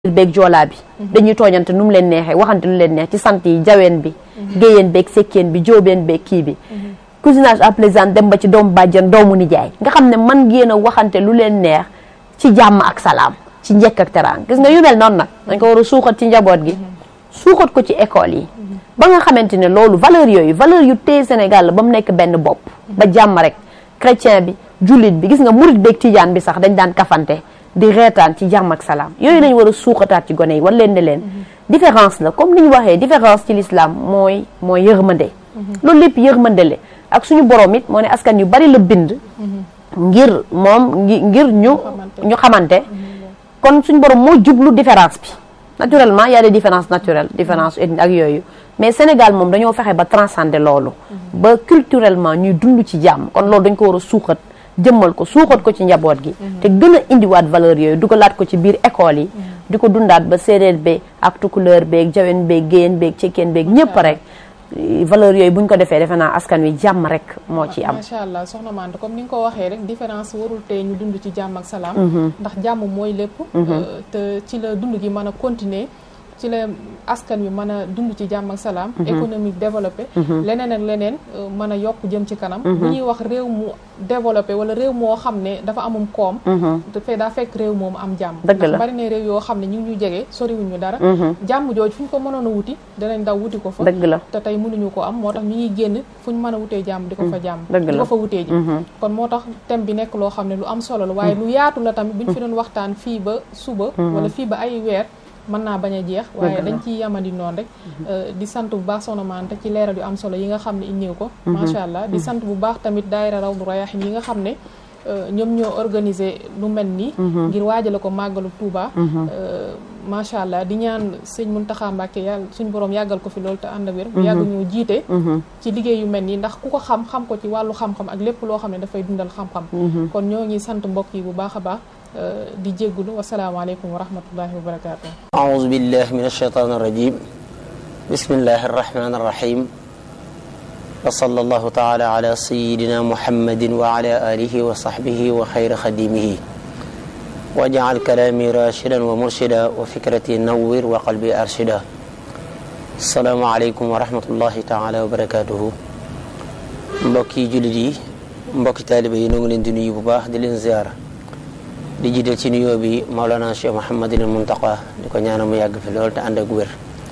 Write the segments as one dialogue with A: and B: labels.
A: beeg joolaa bi dañuy tooñante nu mu leen neexee waxante lu leen neex ci sant yi jaween bi géyeen beeg sekkeen bi jóobeen beeg kii bi cousinage à plaisante dem ba ci doomu bàjjan doomu nijaay nga xam ne man ngeen a waxante lu leen neex ci jàmm ak salaam ci njëkk ak teraanga gis nga yu mel noonu nag dañ ko war a suuxat ci njaboot gi suuxat ko ci école yi ba nga xamante ne loolu valeur yooyu valeur yu téye Sénégal la ba mu nekk benn bopp ba jàmm rek chrétien bi jullit bi gis nga murit beeg tijaan bi sax dañ daan kafante di reetaan ci jàmm ak salaam yooyu lañ war a suuxataat ci gone yi war leen ne leen différence la comme ni ñu waxee différence ci l'islam mooy mooy yërmande loolu lépp yërmande la ak suñu borom it moo ne askan yu bari la bind ngir moom ngir ñu ñu xamante kon suñu borom moo jublu différence bi naturellement y a des différences naturelles différence ethnique ak yooyu mais Sénégal moom dañoo fexe ba transcender loolu ba culturellement ñuy dund ci jàmm kon loolu dañ ko war a suuxat jëmmal ko suuxat ko ci njaboot gi te gën a indiwaat valeur yooyu dugalaat ko ci biir école yi di ko dundaat ba séeréer beeg ak tukulóor beeg jawen beeg géyeen beeg cekkeen beeg ñëpp rek valeur yooyu buñ ko defee defe naa askan wi jàmm rek moo ci am
B: macha allah soxna Mante comme ni nga ko waxee rek différence warul tey ñu dund ci jàmm ak salaam ndax jàmm mooy lépp te ci la dund gi mën a continuer ci la askan wi mën a dund ci jàmm ak salaam économique développé leneen ak leneen mën a yokk jëm ci kanam bu ñuy wax réew mu développé wala réew moo xam ne dafa amum koom dafay daa fekk réew moomu am jàmm ndax bari na réew yoo xam ne ñu ngi ñu jege soriwuñ ñu dara jàmm jooju fu ñu ko mënoon a wuti danañ daw wuti ko fa
A: dëgg la
B: te tey mënuñu ko am moo tax ñu ngi génn fu ñu mën a wutee jàmm di ko fa jàmm di ko fa wutee ji kon moo tax thème bi nekk loo xam ne lu am solo la waaye lu yaatu la tamit bu ñu fi doon waxtaan fii ba suba wala fii ba ay weer mën naa bañ a jeex waaye dañ ciy yamandi noonu rek di sant bu baax Soxna Mante ci leeral yu am solo yi nga xam ne indiw ko macha allah di sant bu baax tamit daayira Rawdu Rayaahin yi nga xam ne ñoom ñoo organisé lu mel nii ngir waajale ko màggalu Touba macha allah di ñaan sëñ Muntaxa Mbàkke yàlla suñ borom yàggal ko fi loolu te ànd ak wér bu yàgg ñoo jiite ci liggéey yu mel nii ndax ku ko xam xam ko ci wàllu xam-xam ak lépp loo xam ne dafay dundal xam-xam kon ñoo ngi sant mbokk yi bu baax a baax di jéggulu wasalaamaaleykum wa rahmatullahi wa barakaatu
C: aouzu billahi min alsheytan arrajim bismillahi arrahmani arrahim wa sallallahu taala ala sayidina muhammadin wa ala alihi wa sahbihi wa xayra xadimihi wajal kalaami rashidan wa murshida wa fikrati nawwir wa qalbi arshida asalaamu aleykum wa rahmatullahi taala wa barakatuhu mbokki jullit yi mbokki taaliba yi noo ngi leen di nuyu bu baax di leen ziyaara di jiital ci nuyoo bi Maolana Cheikh Mouhamadul Muntaqa di ko ñaanal mu yàgg fi lool te ànd ak wér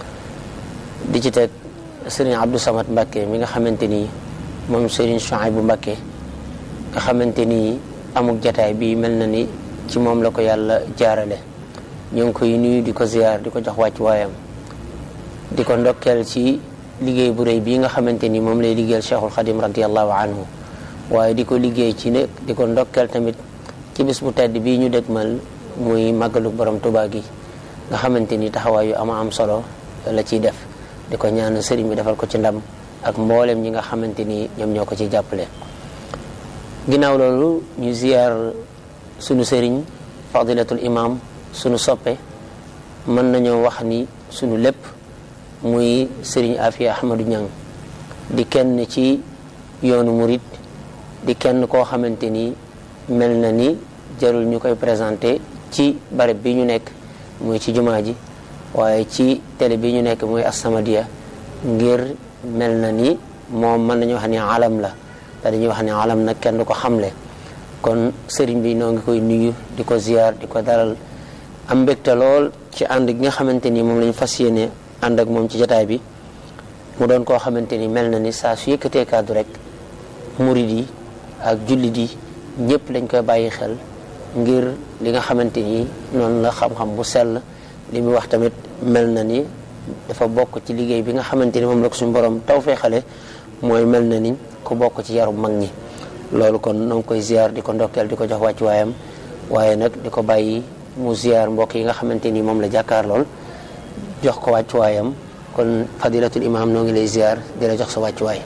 C: di ci teg Serigne Abdou Samad Mbakke mi nga xamante ni moom Serigne Chouaïbou Mbakke nga xamante ni amuk jataay bi mel na ni ci moom la ko yàlla jaarale ñu ngi koy nuyu di ko ziyaar di ko jox wàcc waayam di ko ndokkeel ci liggéey bu rëy bii nga xamante ni moom lay liggéeyal Cheikhul Khadim radiallahu anhu waaye di ko liggéey ci ne di ko ndokkeel tamit ci bis bu tedd bii ñu dëgmal muy màggalu borom Tuubaa gi nga xamante ni taxawaay yu ama am solo la ciy def di ko ñaan sëriñ bi defal ko ci ndam ak mboolem ñi nga xamante ni ñoom ñoo ko ci jàppale ginnaaw loolu ñu ziyaar sunu sëriñ fadilatul imam sunu soppe mën nañoo wax ni sunu lépp muy sëriñ Afia Ahmadou Ñang di kenn ci yoonu murit di kenn koo xamante ni mel na ni jarul ñu koy présenté ci barab bi ñu nekk muy ci jumaa ji waaye ci télé bi ñu nekk muy As-Samadiyya ngir mel na ni moom mën nañu wax ni alam la te dañuy wax ni alam nag kenn du ko xamle kon sëriñ bi noo ngi koy nuyu di ko ziyaar di ko dalal am mbégte lool ci ànd gi nga xamante ni moom lañu fas yéene ànd ak moom ci jataay bi mu doon koo xamante ni mel na ni saa su yëkkatee kàddu rek murid yi ak jullit yi ñëpp dañ koy bàyyi xel ngir li nga xamante ni noonu la xam-xam bu sell li muy wax tamit mel na ni dafa bokk ci liggéey bi nga xamante ni moom la ko suñu borom taw fee xale mooy mel na ni ku bokk ci yarum mag ñi loolu kon noo ngi koy ziar di ko ndokkeel di ko jox wàcc waayam waaye nag di ko bàyyi mu ziar mbokk yi nga xamante ni moom la jàkkaar lool jox ko wàcc waayam kon fadilatul imam noo ngi lay ziar di la jox sa wàcc waay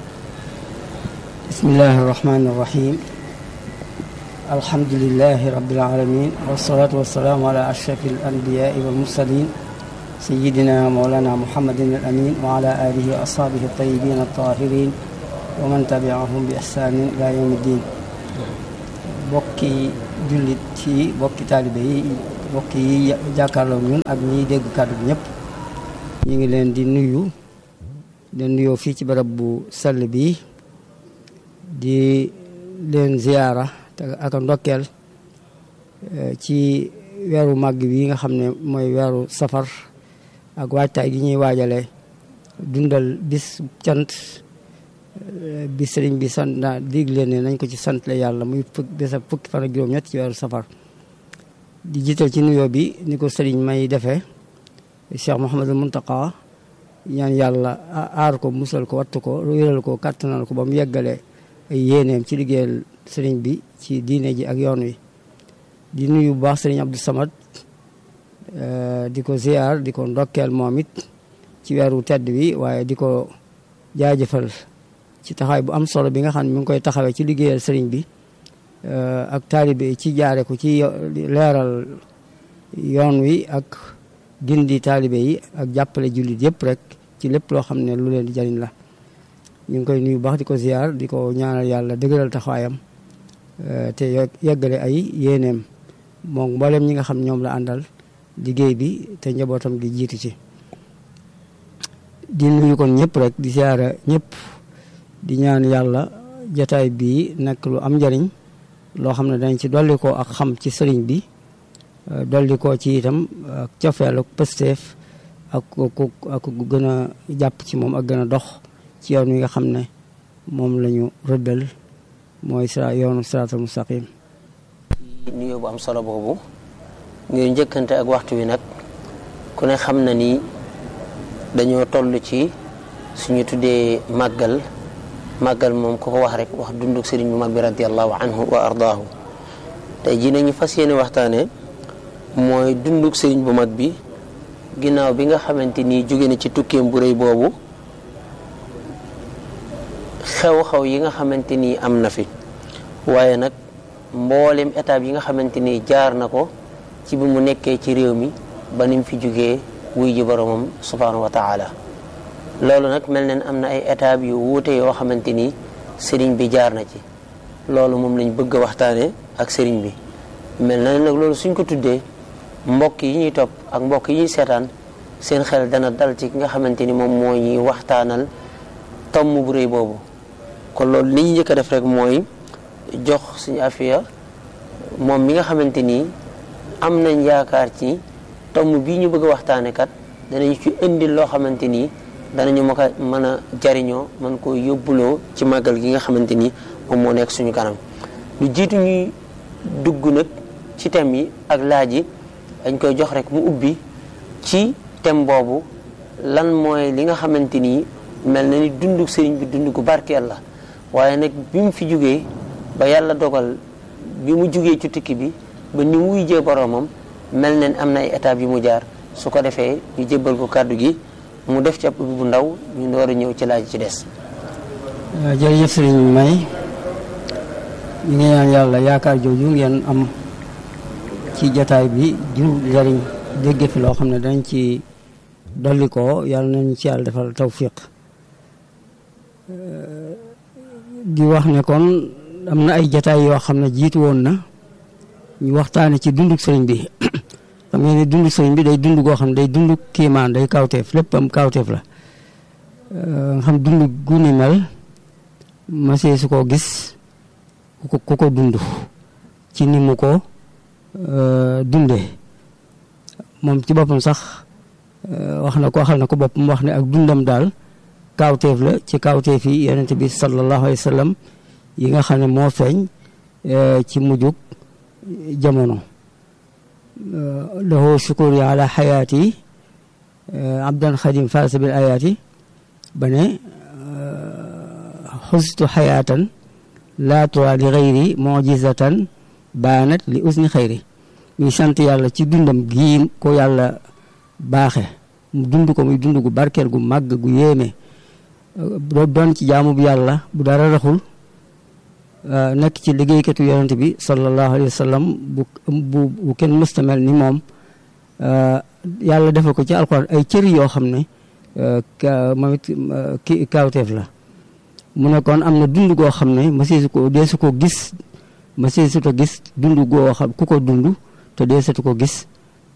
D: bismillahi irrahmani irrahim alhamdulilahi rabilalamin wasalaatu wasalaamu ala ashrafi alanbiyai walmursalin sayidina mawlana muhammadin al amin wa ala alihi wa ashaabihi altayibin altahirin wa man tabiahum bi ihsanin ila yawmi ddin bokki jullit ci bokki taalibe yi mbokk yi jàkkaarloo ñun ak ñiy dégg kàddu bi ñëpp ñu ngi leen di nuyu di nuyoo fii ci barab bu sell bi di leen ziyaara te ak ndokkeel ci weeru màgg bi nga xam ne mooy weeru safar ak waajtaay gi ñuy waajale dundal bis cant bi sëriñ bi sant naa digle ne nañ ko ci sant la yàlla muy fukk bisa fukki fan ak juróom-ñett ci weeru safar di jiital ci nuyoo bi ni ko sëriñ may defee Cheikh Mouhamadul Muntaqa ñaan yàlla aar ko musal ko wattu ko wéral ko kàttanal ko ba mu yeggale ay yéeneem ci liggéeyal sëriñ bi ci diine ji ak yoon wi di nuyu bu baax sëriñ Abdou Samad di ko ziar di ko ndokkeel moom it ci weeru tedd bi waaye di ko jaajëfal ci taxawaay bu am solo bi nga xam ne mi ngi koy taxawee ci liggéeyal sëriñ bi ak taalibe ci jaare ko ci leeral yoon wi ak gindi taalibe yi ak jàppale jullit yëpp rek ci lépp loo xam ne lu leen di jariñ la ñu ngi koy nuyu baax di ko ziar di ko ñaanal yàlla dëgëral taxawaayam te yeggale ay yéeneem moom mboolem ñi nga xam ñoom la àndal liggéey bi te njabootam gi jiitu ci di nuyu kon ñëpp rek di ziara ñëpp di ñaan yàlla jataay bii nekk lu am njariñ loo xam ne dañ ci dolli ko ak xam ci sëriñ bi dolli ko ci itam ak cofeel ak pësteef ak ku ak gën a jàpp ci moom ak gën a dox ci yoon wi nga xam ne moom la ñu rëddal mooy sira yoonu siraatal mustaqim
C: nuyoo bu am solo boobu ngir njëkkante ak waxtu wi nag ku ne xam na ni dañoo toll ci suñu tuddee màggal màggal moom ku ko wax rek wax dunduk sëriñ bu mag bi radiallahu anhu wa ardaahu tey jii nañu fas yéene waxtaane mooy dunduk sëriñ bu mag bi ginnaaw bi nga xamante ni jóge na ci tukkeem bu rëy boobu xew-xew yi nga xamante ni am na fi waaye nag mboolem étape yi nga xamante ni jaar na ko ci bi mu nekkee ci réew mi ba ni mu fi jógee wuy ji boromam subhaanahu wa taala loolu nag mel na am na ay étapes yu wuute yoo xamante ni sëriñ bi jaar na ci loolu moom lañ bëgg a waxtaane ak sëriñ bi mel na nag loolu suñ ko tuddee mbokk yi ñuy topp ak mbokk yi ñuy seetaan seen xel dana dal ci ki nga xamante ni moom moo ñuy waxtaanal tomm bu rëy boobu kon loolu li ñu njëkk a def rek mooy jox suñu afiya moom mi nga xamante ni am nañ yaakaar ci tomm bii ñu bëgg a waxtaane kat danañ ci indil loo xamante ni danañu ma ko mën a jariñoo mën koo yóbbuloo ci màggal gi nga xamante ni moom moo nekk suñu kanam lu jiitu ñuy dugg nag ci thème yi ak laaj yi dañ koy jox rek mu ubbi ci thème boobu lan mooy li nga xamante ni mel na ni dundu sëriñ bi dund gu barkeel la waaye nag bi mu fi jógee ba yàlla dogal bi mu jógee ci tukki bi ba ni muy jee boroomam mel na ni am na ay étapes yu mu jaar su ko defee ñu jébbal ko kàddu gi mu def ci ab ubbi bu ndaw ñu door a ñëw ci laaj ci des.
D: jërëjëf sëriñ May ñu ngi ñaan yàlla yaakaar jooju ngeen am ci jataay bi jur njariñ dégg fi loo xam ne dañ ci dolli ko yàlla nañu ci yàlla defal tawfiq di wax ne kon am na ay jataay yoo xam ne jiitu woon na ñu waxtaane ci dunduk sëriñ bi xam ngeen ne dunduk sëriñ bi day dund goo xam ne day dund kiimaan day kawteef lépp am kawteef la nga xam dund gu ni mel masee su ko gis ku ko ku ko dund ci ni mu ko dundee moom ci boppam sax wax na ko waxal na ko boppam wax ne ak dundam daal kaawteef la ci kaawteef yi yonent bi sallallahu alayhi wa sallam yi nga xam ne moo feeñ ci mujjug jamono lahu shukuri ala xayaati abdan xadim faasa bil ayaati ba ne xustu xayaatan laa tura li xayri mujizatan baanat li usni xayri muy sant yàlla ci dundam gii ko yàlla baaxe mu dund ko muy dund gu barkeel gu màgg gu yéeme doon ci jaamu bu yàlla bu dara raxul nekk ci liggéeykatu yonent bi sallallahu alayhi wa sallam bu bu bu kenn mustamel ni moom yàlla defal ko ci alxuraan ay cëri yoo xam ne moom it ki kaawteef la mu ne kon am na dund goo xam ne masiisu ko dee su ko gis masiisu ko gis dund goo xam ku ko dund te dee satu ko gis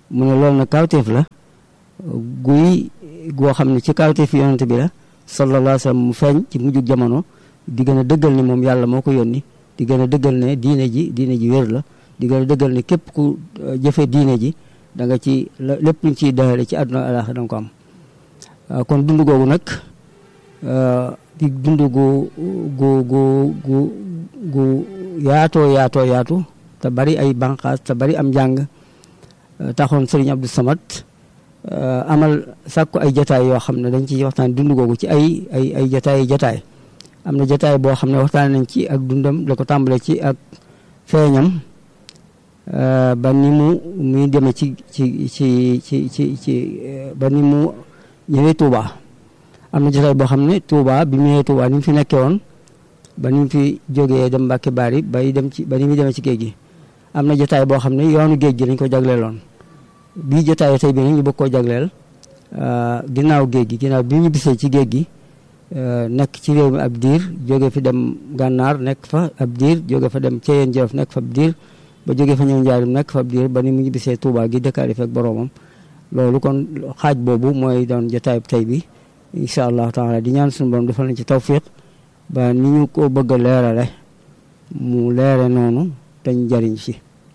D: mu ne loolu nag kawteef la guy goo xam ne ci kawteef yonent bi la sallallahu alayhi wa sallam mu feeñ ci mujjug jamono di gën a dëggal ne moom yàlla moo ko yónni di gën a dëggal ne diine ji diine ji wér la di gën a dëggal ne képp ku jëfe diine ji da nga ci lépp luñ ciy dayale ci àdduna alaaxira da nga ko am kon dund googu nag di dund gu gu gu gu gu yaatoo yaatoo yaatu te bari ay banqaas te bari am njàng taxoon Serigne Abdou Samad amal sàkku ay jataay yoo xam ne dañ ci waxtaan dund googu ci ay ay ay jataay jataay am na jataay boo xam ne waxtaan nañ ci ak dundam la ko tàmbale ci ak feeñam ba ni mu muy demee ci ci ci ci ci ci ba ni mu ñëwee Touba am na jotaay boo xam ne Touba bi mu ñëwee Touba ni mu fi nekkee woon ba ni mu fi jógee dem Mbàkke Bari bay dem ci ba ni mu demee ci géej gi am na jotaay boo xam ne yoonu géej gi lañ ko jagleeloon bii jotaay tey bi nag ñu bëgg koo jagleel ginnaaw géej gi ginnaaw bi ñu bisee ci géej gi nekk ci réew mi ab diir jóge fi dem gànnaar nekk fa ab diir jóge fa dem Ceyeen Jolof nekk fa ab diir ba jóge fa ñëw njaarim nekk fa ab diir ba ni mu ñu bisee Touba gi dëkkaale fekk boroomam loolu kon xaaj boobu mooy doon jotaay tey bi incha allahu taala di ñaan suñu borom defal nañ ci tawfiq ba ni ñu ko bëgg a leerale mu leere noonu dañ jariñ ci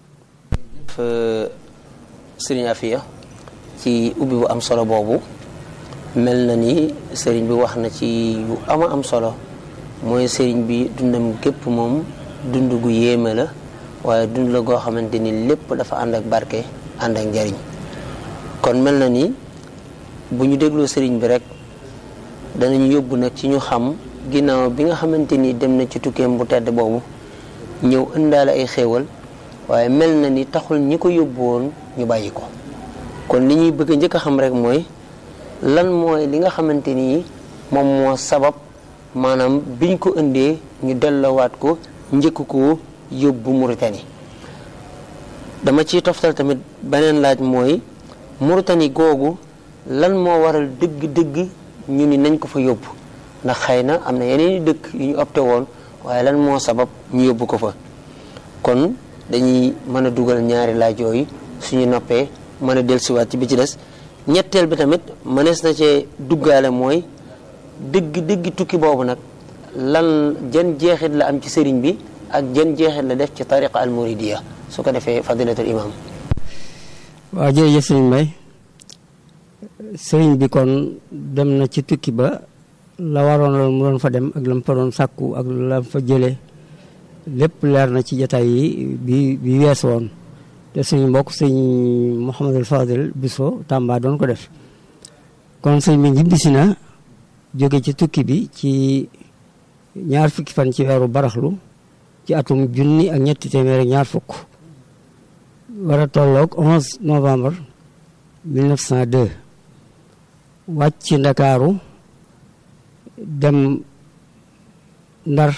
C: sëriñ Afia ci ubbi bu am solo boobu mel na ni sëriñ bi wax na ci yu ama am solo mooy sëriñ bi dundam gépp moom dund gu yéeme la waaye dund la goo xamante ni lépp dafa ànd ak barke ànd ak njariñ kon mel na ni bu ñu dégloo sëriñ bi rek danañu yóbbu nag ci ñu xam ginnaaw bi nga xamante ni dem na ci tukkeem bu tedd boobu ñëw ëndaale ay xéewal waaye mel na ni taxul ñi ko yóbbu woon ñu bàyyi ko kon li ñuy bëgg a njëkk a xam rek mooy lan mooy li nga xamante ni moom moo sabab maanaam biñ ko indee ñu delloowaat ko njëkk ko yóbbu Mauritanie dama ciy toftal tamit beneen laaj mooy Mauritanie googu lan moo waral dëgg-dëgg ñu ni nañ ko fa yóbbu ndax xëy na am na yeneen i dëkk yu ñu opté woon waaye lan moo sabab ñu yóbbu ko fa kon dañuy mën a dugal ñaari laaj yooyu suñu noppee mën a dellusiwaat ci bi ci des ñetteel bi tamit mënees na cee duggaale mooy dëgg dëgg tukki boobu nag lan jan jeexit la am ci sëriñ bi ak jan jeexit la def ci tariqa al muridiya su ko defee fadilatul imam
D: waaw jërëjëf sëriñ Mbay sëriñ bi kon dem na ci tukki ba la waroon la mu doon fa dem ak la mu fa doon sàkku ak la fa jëlee lépp leer na ci jataay yi bi bi wees woon te suñu mbokk sëñ Mouhamadul Fadil Biso Tamba doon ko def kon sëñ bi ñibbisi na jóge ci tukki bi ci ñaar fukki fan ci weeru baraxlu ci atum junni ak ñetti téeméer ak ñaar fukk war a tolloog 11 novembre 1902 wàcc ci ndakaaru dem ndar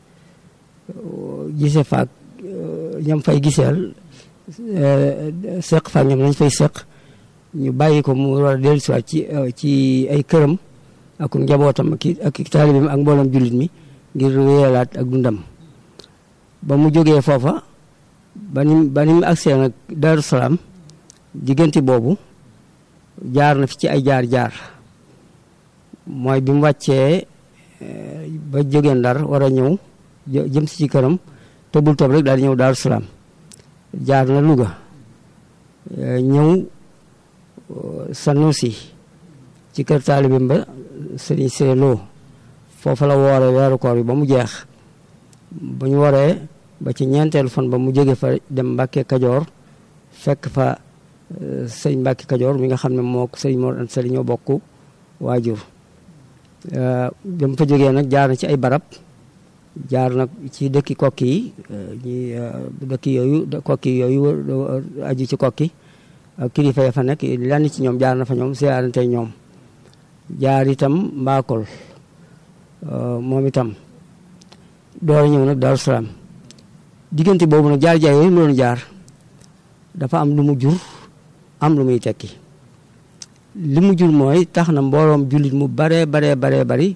D: gise faak ñam fay giseel seq faak ñoom lañ fay seq ñu bàyyi ko mu war a dellusiwaat ci ci ay këram ak njabootam ak ak taalibeem ak mboolem jullit mi ngir wéyalaat ak dundam ba mu jógee foofa ba ni ba ni mu agsee nag Daaru Salaam diggante boobu jaar na fi ci ay jaar-jaar mooy bi mu wàccee ba jógee Ndar war a ñëw jëm si ci këram tëbul tëb rek daal di ñëw Daaru Salaam jaar na Louga ñëw Sanusi ci kër taalibeem ba Sëriñ Siré Lo foofa la wooree weeru koor bi ba mu jeex ba ñu waree ba ci ñeenteelu fan ba mu jóge fa dem Mbàkke Kajoor fekk fa sëñ Mbàkke Kajoor mi nga xam ne moo sëñ Mor Anta Sali ñoo bokk waajur dem fa jógee nag jaar na ci ay barab jaar nag ci dëkki kokki yi ñi dëkki yooyu kokki yooyu aju ci kokki ak kilifa ya fa nekk lenn ci ñoom jaar na fa ñoom siyaarante ñoom jaar itam mbaakol moom itam door a ñëw nag Daaru Salaam diggante boobu nag jaar-jaar yooyu mu doon jaar dafa am lu mu jur am lu muy tekki li mu jur mooy tax na mbooloom jullit mu baree baree baree bari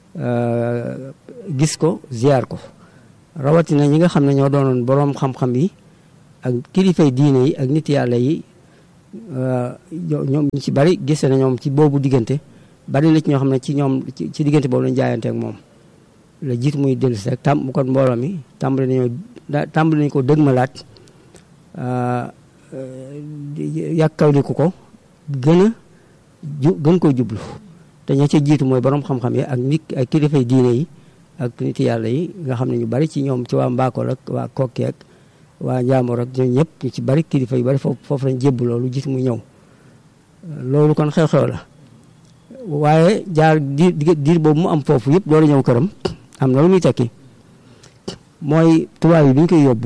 D: gis ko ziar ko rawatina ñi nga xam ne ñoo doonoon boroom xam-xam yi ak kilifay diine yi ak nit yàlla yi ñoom ñu ci bari gis na ñoom ci boobu diggante bari na ci ñoo xam ne ci ñoom ci diggante boobu lañ jaayante ak moom la jiit muy dellu si rek tam kon mbooloo mi tàmbali nañoo tàmbali nañu ko dëgmalaat yàkkawliku ko gën a ju gën koo jublu te ña ca jiitu mooy borom xam-xam yi ak nit ak kilifay diine yi ak nit yàlla yi nga xam ne ñu bari ci ñoom ci waa Mbakol ak waa Kokki ak waa Njaamoor ak ñoom ñëpp ñu ci bari kilifa yu bari foofu foofu lañ jébbu loolu jiitu muy ñëw loolu kon xew-xew la waaye jaar diir diir boobu mu am foofu yëpp door a ñëw këram am na lu muy tekki mooy tubaab yi bi ñu koy yóbbu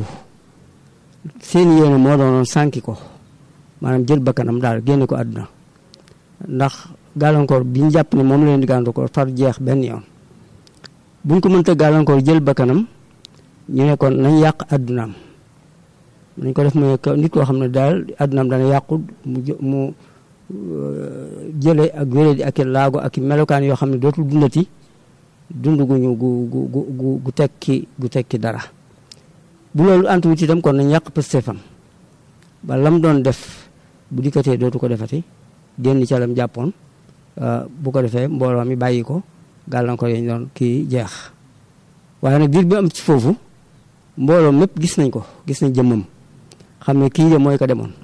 D: seen yéene moo doonoon sànki ko maanaam jël bakkanam daal génne ko àdduna ndax gàllankoor bi ñu jàpp ne moom la leen di gàllankoor far jeex benn yoon buñ ko mënta gàllankoor jël bakkanam ñu ne kon nañ yàq àddunaam nañ ko def mooy nit koo xam ne daal àddunaam dana yàqu mu mu jële ak wéré di ak i laago ak i melokaan yoo xam ne dootul dundati dund guñu gu gu gu gu tekki gu tekki dara bu loolu antuwut itam kon nañ yàq pëstéefam ba lam doon def bu dikkatee dootu ko defati génn ca lam jàppoon bu ko defee mbooloo mi bàyyi ko gàllankoor yi ñu doon kii jeex waaye nag biir bi am ci foofu mbooloo mépp gis nañ ko gis nañ jëmmam xam ne kii de mooy ko demoon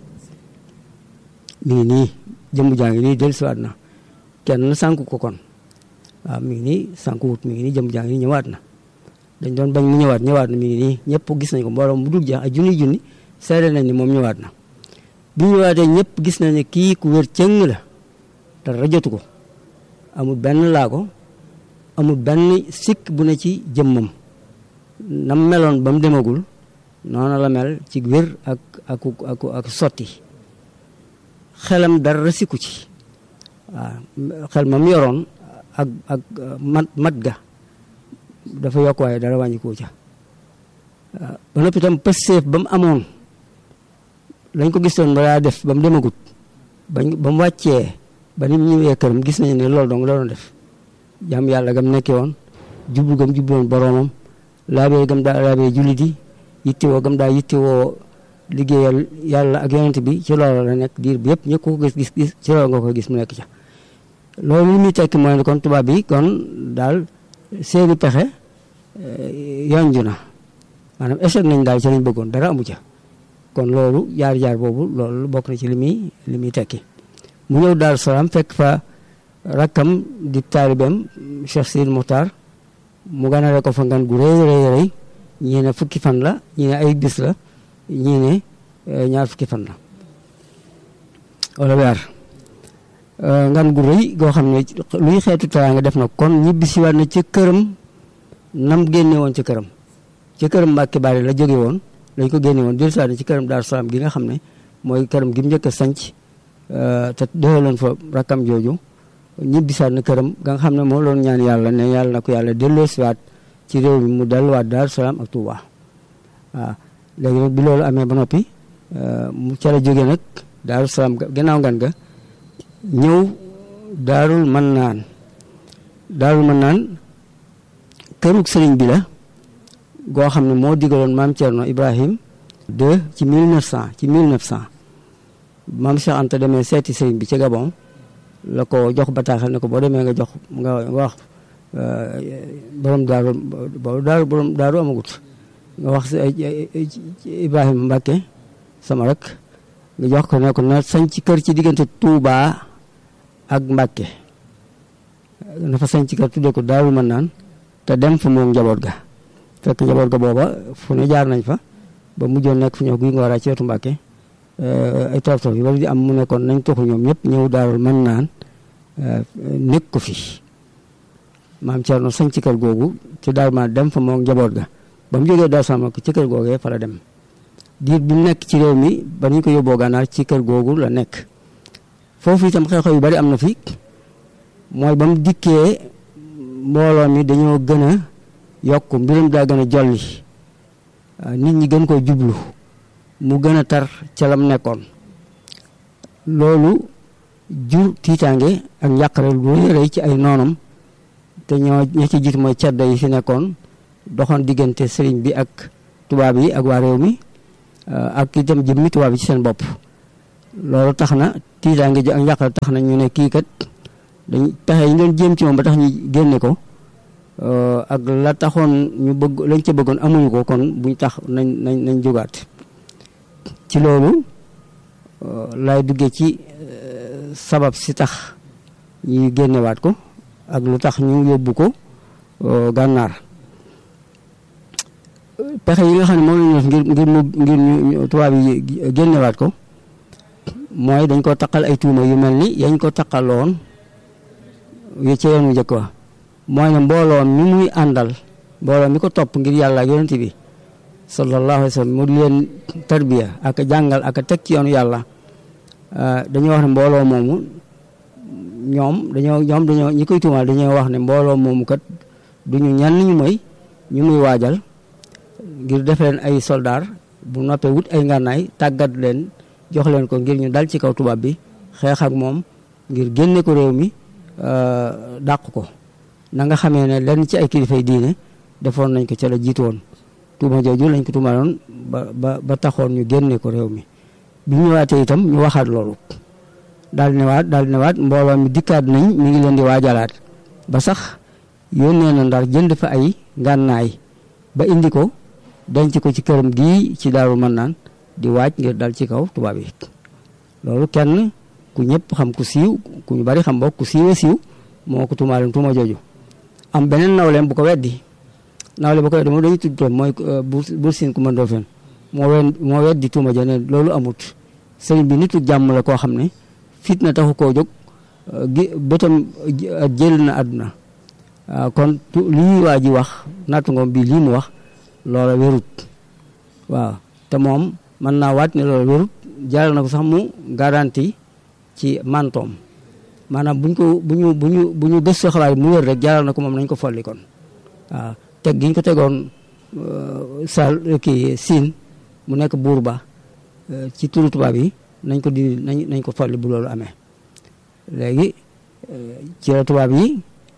D: mi ngi nii jëmmu jaa ngi nii dellusiwaat na kenn sànku ko kon waaw mi ngi nii sànku wut mi ngi nii jëmmu jaa ngi nii ñëwaat na dañ doon bañ mu ñëwaat ñëwaat na mi ngi nii ñëpp gis nañ ko mbooloo mu dul jeex ay junni junni seede nañ ni moom ñëwaat na bi ñëwaatee ñëpp gis nañ ne kii ku wér cëng la te rajatu ko amul benn laago amul benn sikk bu ne ci jëmmam nam meloon ba mu demagul noonu la mel ci wér ak ak ak ak sotti xelam dara sikku ci waaw xel ma mu yoroon ak ak mat mat ga dafa yokk waaye dara wàññikoo ca ba noppi itam pësteef ba mu amoon lañ ko gisoon ba daa def ba mu demagut bañ ba mu wàccee ba ni mu ñëwee këram gis nañu ne loolu dong la doon def jàmm yàlla gam nekkee woon jublu gam jublu woon boroomam laabee gam daa laabee jullit yi yittewoo gam daa yittewoo liggéeyal yàlla ak yonent bi ci loolu la nekk diir bi yëpp ñëpp ko gis gis gis ci loolu nga ko gis mu nekk ca loolu li muy tekki mooy ne kon tubaab bi kon daal seeni pexe yonju na maanaam échec nañ daal ci lañ bëggoon dara amu ca kon loolu jaar-jaar boobu loolu bokk na ci li muy li muy tekki mu ñëw Daaru Salaam fekk fa rakkam di taalibeem Cheikh Sidi Muxtaar mu ganale ko fa ngan gu rëy rëy rëy ñii ne fukki fan la ñii ne ay bis la ñii ne ñaar fukki fan la wala weer ngan gu rëy goo xam ne luy xeetu teraanga def na kon ñibbi si waat na ci këram nam génne woon ci këram ci këram Mbàkke Bari la jóge woon lañ ko génne woon dellu si waat na ci këram Daaru Salaam gi nga xam ne mooy këram gi mu njëkk a sanc te doxaloon fa rakkam jooju ñibbi si waat na këram nga xam ne moo loon ñaan yàlla ne yàlla na ko yàlla delloo si waat ci réew mi mu delluwaat Daaru Salaam ak Touba waaw léegi nag bi loolu amee ba noppi mu ca la jóge nag Daaru Salaam gannaaw ngan ga ñëw daarul mën naan daarul mën naan kërug sëriñ bi la goo xam ne moo digaloon maam Thierno Ibrahim de ci 1900 ci 1900 maam Cheikh Anta demee seeti sëriñ bi ci Gabon la ko jox bataaxal ne ko boo demee nga jox nga wax borom daaru boobu daaru borom daaru amagut nga wax Ibrahima Mbacke sama rek nga jox ko ne ko na sañ ci kër ci diggante Touba ak Mbacke na fa sañ ci kër tuddee ko daaru mën naan te dem fa moom njaboot ga fekk njaboot ga booba fu ne jaar nañ fa ba mujjoon nekk fu ñëw guy nga war a ci wetu Mbacke ay toof toof yu bari di am mu nekkoon nañ toxu ñoom ñëpp ñëw daarul mën naan nekk ko fi maam Thierno sañ ci kër googu ci daal ma dem fa moom njaboot ga ba mu jógee Daaru Salaam ci kër googee fa la dem diir bi mu nekk ci réew mi ba ñu ko yóbboo gànnaar ci kër googu la nekk foofu itam xew-xew yu bari am na fi mooy ba mu dikkee mbooloo mi dañoo gën a yokk mbirum daa gën a jolli nit ñi gën koo jublu mu gën a tar ca lam nekkoon loolu jur tiitaange ak njàqare lu rëy rëy ci ay noonam te ñoo ña ci jiitu mooy ceddo yi fi nekkoon doxoon diggante sëriñ bi ak tubaab yi ak waa réew mi ak itam jëmmi tubaab yi ci seen bopp loolu tax na tiitaange ji ak njàqare tax na ñu ne kii kat dañ pexe yi ñu doon jéem ci moom ba tax ñu génne ko ak la taxoon ñu bëgg lañ ca bëggoon amuñu ko kon buñ tax nañ nañ nañ jógaat ci loolu lay duggee ci sabab si tax ñu génnewaat ko ak lu tax ñu yóbbu ko gànnaar pexe yi nga xam ne moom lañu def ngir ngir mu ngir ñu tubaab yi génnewaat ko mooy dañ ko taqal ay tuuma yu mel ni yañ ko taqaloon yu ca yoonu njëkk wa mooy ne mbooloo mi muy àndal mbooloo mi ko topp ngir yàlla ak yonent bi sallallahu alayhi wa sallam mu di leen tarbiya ak jàngal ak teg ci yoonu yàlla dañoo wax ne mbooloo moomu ñoom dañoo ñoom dañoo ñi koy tuumaal dañoo wax ne mbooloo moomu kat duñu ñenn ñu mooy ñu muy waajal ngir def leen ay soldaar bu noppee wut ay ngànnaay tàggat leen jox leen ko ngir ñu dal ci kaw tubaab bi xeex ak moom ngir génne ko réew mi dàq ko na nga xamee ne lenn ci ay kilifay diine defoon nañ ko ca la jiitu woon tuuma jooju lañ ko tuumaloon ba ba ba taxoon ñu génne ko réew mi bi ñu ñëwaatee itam ñu waxaat loolu daal di newaat daal di newaat mbooloo mi dikkaat nañ mi ngi leen di waajalaat ba sax yónnee na ndar jënd fa ay ngànnaay ba indi ko denc ko ci këram gii ci daaru mën naan di waaj ngir dal ci kaw tubaab yi loolu kenn ku ñëpp xam ku siiw ku ñu bari xam bokk ku siiwee siiw moo ko tuumaaleen tuuma jooju am beneen nawleem bu ko weddi nawle bu ko weddi moom dañuy tudd toom mooy bur siin ku mëndoo fen moo wen moo weddi tuuma ja ne loolu amut sëriñ bi nitu jàmm la koo xam ne fitna taxu koo jóg gi bëtam jël na àdduna kon lii waa ji wax nattu ngoom bii lii mu wax loola wérut waaw te moom mën naa waat ne loola wérut jaral na ko sax mu garanti ci mantoom maanaam buñ ko bu ñu bu ñu bu ñu gëstu xabaar mu wér rek jaral na ko moom nañ ko folli kon waaw teg gi ñu ko tegoon sal kii siin mu nekk buur ba ci turu tubaab yi nañ ko di nañ nañ ko folli bu loolu amee léegi ci la tubaab yi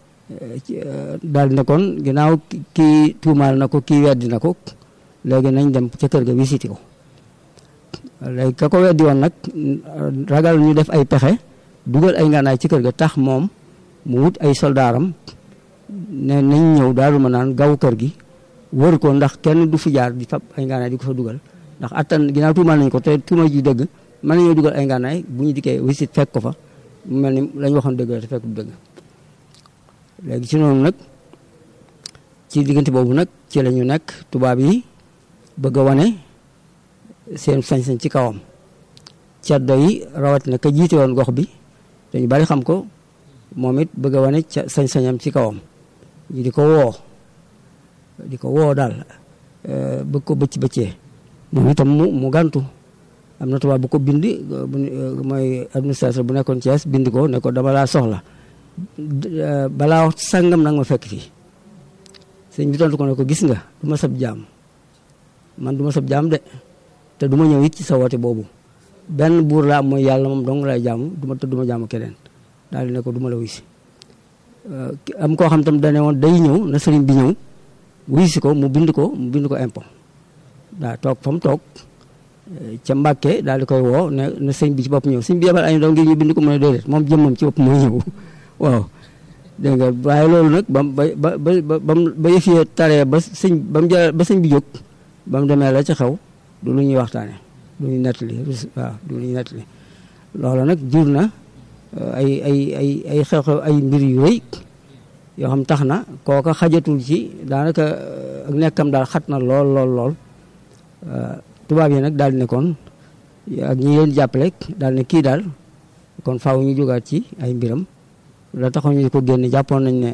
D: daal di ne kon ginnaaw kii tuumaal na ko kii weddi na ko léegi nañ dem ca kër ga visité ko léegi ka ko weddi woon nag ragal ñu def ay pexe dugal ay ngànnaay ci kër ga tax moom mu wut ay soldaaram ne nañ ñëw daal ma naan gaw kër gi wër ko ndax kenn du fi jaar di fab ay ngànnaay di ko fa dugal ndax attan ginnaaw tuumaal nañ ko te tuuma ji dëgg mën nañoo dugal ay ngànnaay bu ñu dikkee wisit fekk ko fa mu mel ni lañ waxoon dëgg la te fekk du dëgg léegi ci noonu nag ci diggante boobu nag ci la ñu nekk tubaab yi bëgg a wane seen sañ-sañ ci kawam caddo yi rawatina ka jiite woon gox bi dañu bari xam ko moom it bëgg a wane ca sañ-sañam ci kawam ñu di ko woo di ko woo daal bëgg ko bëcc bëccee moom itam mu mu gàntu am na tubaab bu ko bind mooy administrateur bu nekkoon Thiès bind ko ne ko dama laa soxla balaa wax sàngam nag ma fekk fii sëñ bi tontu ko ne ko gis nga du ma sab jaam man du ma sab jaam de te du ma ñëw it ci sa woote boobu benn buur laa mooy yàlla moom dong lay jaamu du ma te du ma jaamu keneen daal di ne ko du ma la wuy si am koo xam tam dane woon day ñëw na sëriñ bi ñëw wuy si ko mu bind ko mu bind ko impôt daa toog fa mu toog ca Mbàkke daal di koy woo ne ne sëñ bi ci bopp ñëw sëñ bi yebal ay ndaw ngir ñu bind ko mu ne déedéet moom jëmmam ci bopp mooy ñëw waaw dégg nga waaye loolu nag ba ba ba ba ba yëf yi taree ba sëñ ba mu ja ba sëñ bi jóg ba mu demee la ca xew du lu ñuy waxtaane du ñuy nettali waaw du lu ñuy nettali loolu nag jur na ay ay ay ay xew-xew ay mbir yu rëy yoo xam tax na kooka xajatul ci daanaka ak nekkam daal xat na lool lool lool tubaab yi nag daal di ne kon ak ñi leen jàppale daal ne kii daal kon faaw ñu jógaat ci ay mbiram la taxoon ñu ko génne jàppoon nañ ne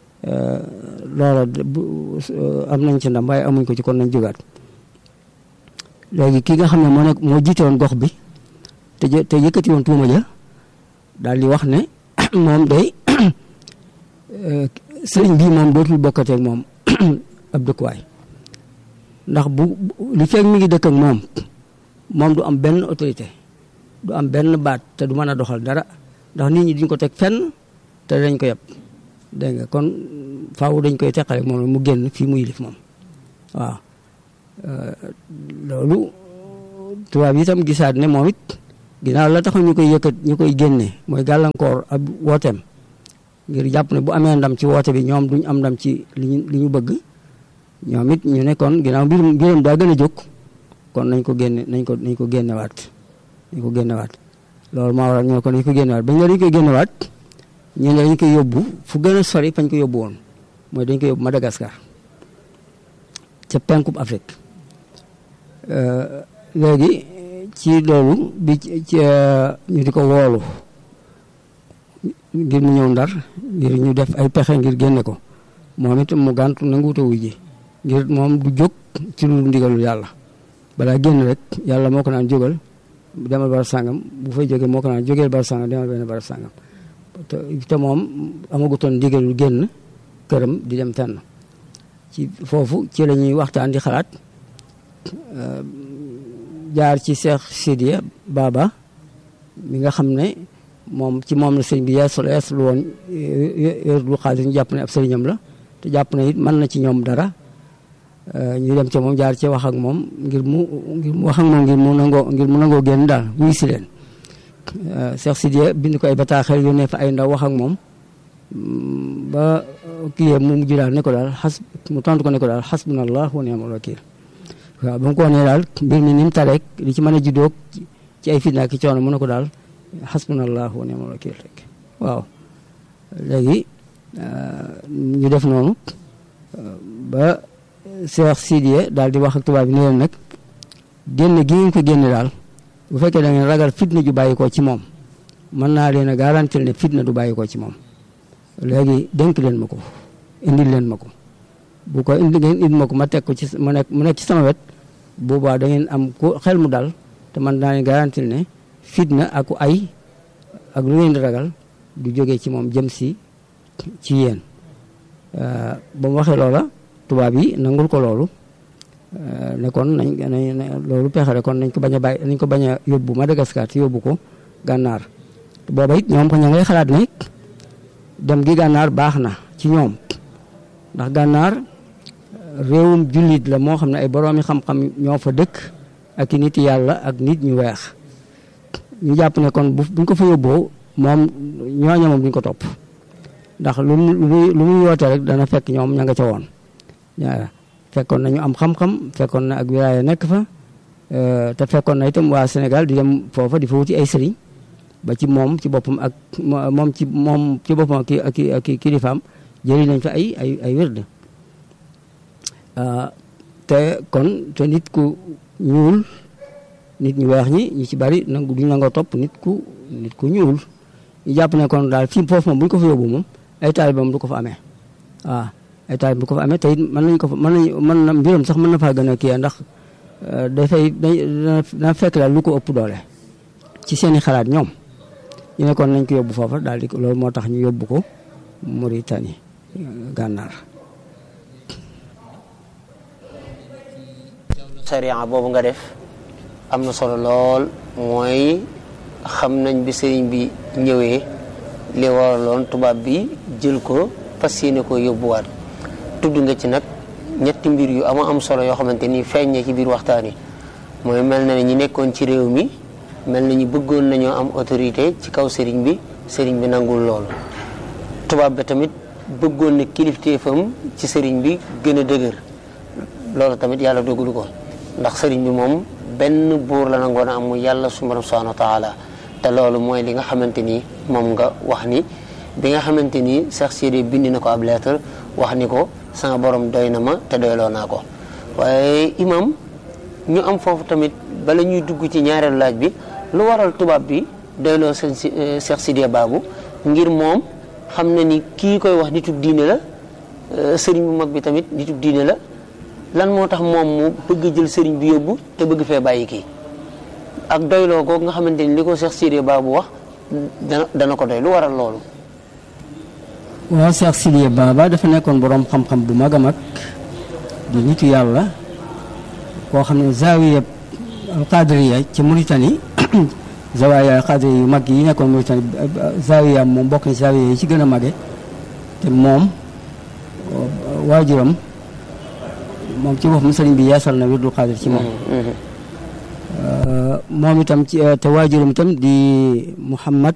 D: loola am nañ ci ndam waaye amuñ ko ci kon nañ jógaat léegi ki nga xam ne moo nekk moo jiite woon gox bi te te yëkkati woon tuuma ja daal di wax ne moom day sëriñ bii moom dootul bokkateeg moom ab dëkkuwaay ndax bu li fekk mi ngi dëkk ak moom moom du am benn autorité du am benn baat te du mën a doxal dara ndax nit ñi duñ ko teg fenn te dañ ko yab dégg nga kon faaw dañ koy teqale moom mu génn fii mu yilif moom waaw loolu tubaab yi itam gisaat ne moom it ginnaaw la tax ñu koy yëkkat ñu koy génne mooy gàllankoor ab wooteem ngir jàpp ne bu amee ndam ci woote bi ñoom duñ am ndam ci li ñu li ñu bëgg ñoom it ñu ne kon ginnaaw mbirum mbirum daa gën a jóg kon nañ ko génne nañ ko nañ ko génnewaat nañ ko génnewaat loolu moo waral ñoo ko nañ ko génnewaat bañ la dañ koy génnewaat ñu ne dañ koy yóbbu fu gën a sori fañ ko yóbbu woon mooy dañ koy yóbbu Madagascar ca penkub Afrique léegi ci loolu bi ci ñu di ko woolu ngir mu ñëw ndar ngir ñu def ay pexe ngir génne ko moom it mu gàntu nanguuta wuy ji ngir moom du jóg ci lu ndigalul yàlla balaa génn rek yàlla moo ko naan jógal demal barab sàngam bu fay jógee moo ko naan jógeel barab sàngam demal benn barab sàngam te te moom amagutoon ndigalul génn këram di dem fenn ci foofu ci la ñuy waxtaan di xalaat jaar ci Cheikh Sidiya Baba mi nga xam ne moom ci moom la sëñ bi yeesul yeesul woon yërdu xaalis ñu jàpp ne ab sëriñam la te jàpp ne it mën na ci ñoom dara ñu dem ca moom jaar ci wax ak moom ngir mu ngir mu wax ak moom ngir mu nangoo ngir mu nangoo génn daal wuy si leen Cheikh Sidiya bind ko ay bataaxel yónnee fa ay ndaw wax ak moom ba kii mu mujj daal ne ko daal xas mu tontu ko ne ko daal xasbunallah wa ni'mal wakiil waaw ba mu ko nee daal mbir mi ni mu tareek li ci mën a juddoo ci ay fitna ki coono mu ne ko daal xasbunallah wa ni'mal wakiil rek waaw léegi ñu def noonu ba Cheikh Sidiye daal di wax ak tubaab bi ne leen nag génne gi ngeen ko génne daal bu fekkee da ngeen ragal fitna ju bàyyi ko ci moom mën naa leen a garantil ne fitna du bàyyi ko ci moom léegi dénk leen ma ko indil leen ma ko bu ko indi ngeen indi ma ko ma teg ko ci ma nekk mu nekk ci sama wet boobaa da ngeen am ko xel mu dal te man naa leen garantil ne fitna ak ay ak lu ngeen di ragal du jógee ci moom jëm si ci yéen ba mu waxee loola tubaab yi nangul ko loolu ne kon nañ nañ loolu pexe kon nañ ko bañ a bàyyi nañ ko bañ a yóbbu Madagascar te yóbbu ko gànnaar booba it ñoom ko ña ngay xalaat ne dem gi gànnaar baax na ci ñoom ndax gànnaar réewum jullit la moo xam ne ay boroomi xam-xam ñoo fa dëkk ak i nit yàlla ak nit ñu weex ñu jàpp ne kon bu buñ ko fa yóbboo moom ñooña moom duñ ko topp ndax lu mu lu mu yoote rek dana fekk ñoom ña nga ca woon waaw fekkoon nañu am xam-xam fekkoon na ak wilaaya nekk fa te fekkoon na itam waa Sénégal di dem foofa di fa wuti ay sëriñ ba ci moom ci boppam ak moom ci moom ci boppam ak ak ak kilifaam jëri nañ fa ay ay ay wérd te kon te nit ku ñuul nit ñu weex ñi ñi ci bari nangu duñ nangoo topp nit ku nit ku ñuul ñu jàpp ne kon daal fii foofu moom bu ñu ko fa yóbbu moom ay taalibam du ko fa amee waaw ay taalib du ko fa amee te it mën nañ ko fa mën nañ mën na mbiram sax mën na faa gën a kii ndax dafay dana fekk daal lu ko ëpp doole ci seeni xalaat ñoom ñu ne kon nañ ko yóbbu foofa daal di loolu moo tax ñu yóbbu ko Mauritanie gànnaar
C: sariya boobu nga def am na solo lool mooy xam nañ bi sëriñ bi ñëwee li waraloon tubaab bi jël ko fas yéene ko yóbbuwaat tudd nga ci nag ñetti mbir yu ama am solo yoo xamante ni feeññee ci biir waxtaan yi mooy mel na ne ñi nekkoon ci réew mi mel na ñu bëggoon nañoo am autorité ci kaw sëriñ bi sëriñ bi nangul loolu tubaab bi tamit bëggoon na kilifteefam ci sëriñ bi gën a dëgër loolu tamit yàlla dogalu ko ndax sëriñ bi moom benn buur la nangoon a am mu yàlla subhanahu wa taala te loolu mooy li nga xamante ni moom nga wax ni bi nga xamante ni Cheikh Sidiye bind na ko ab lettre wax ni ko sama borom doy na ma te doyloo naa ko waaye imam ñu am foofu tamit bala ñuy dugg ci ñaareelu laaj bi lu waral tubaab bi doyloo seen Cheikh Sidiye Babou ngir moom xam na ni kii koy wax nitub diine la sëriñ bu mag bi tamit nitub diine la lan moo tax moom mu bëgg jël sëriñ bi yóbbu te bëgg fee bàyyi kii ak doyloo ko nga xamante ni li ko Cheikh Sidiye Babou wax dana dana ko doy lu waral loolu
D: waaw Cheikh Sidiye Baba dafa nekkoon boroom xam-xam bu mag a mag di nitu yàlla koo xam ne zawiya alqadriya ci Mauritanie zawiya alqadriya yu mag yi nekkoon Mauritanie zawiya moom bokk na ci zawiya yi ci gën a mage te moom waajuram moom ci boppam sëriñ bi yeesal na wirdul qadir ci moom moom itam ci te waajuram itam di Muhammad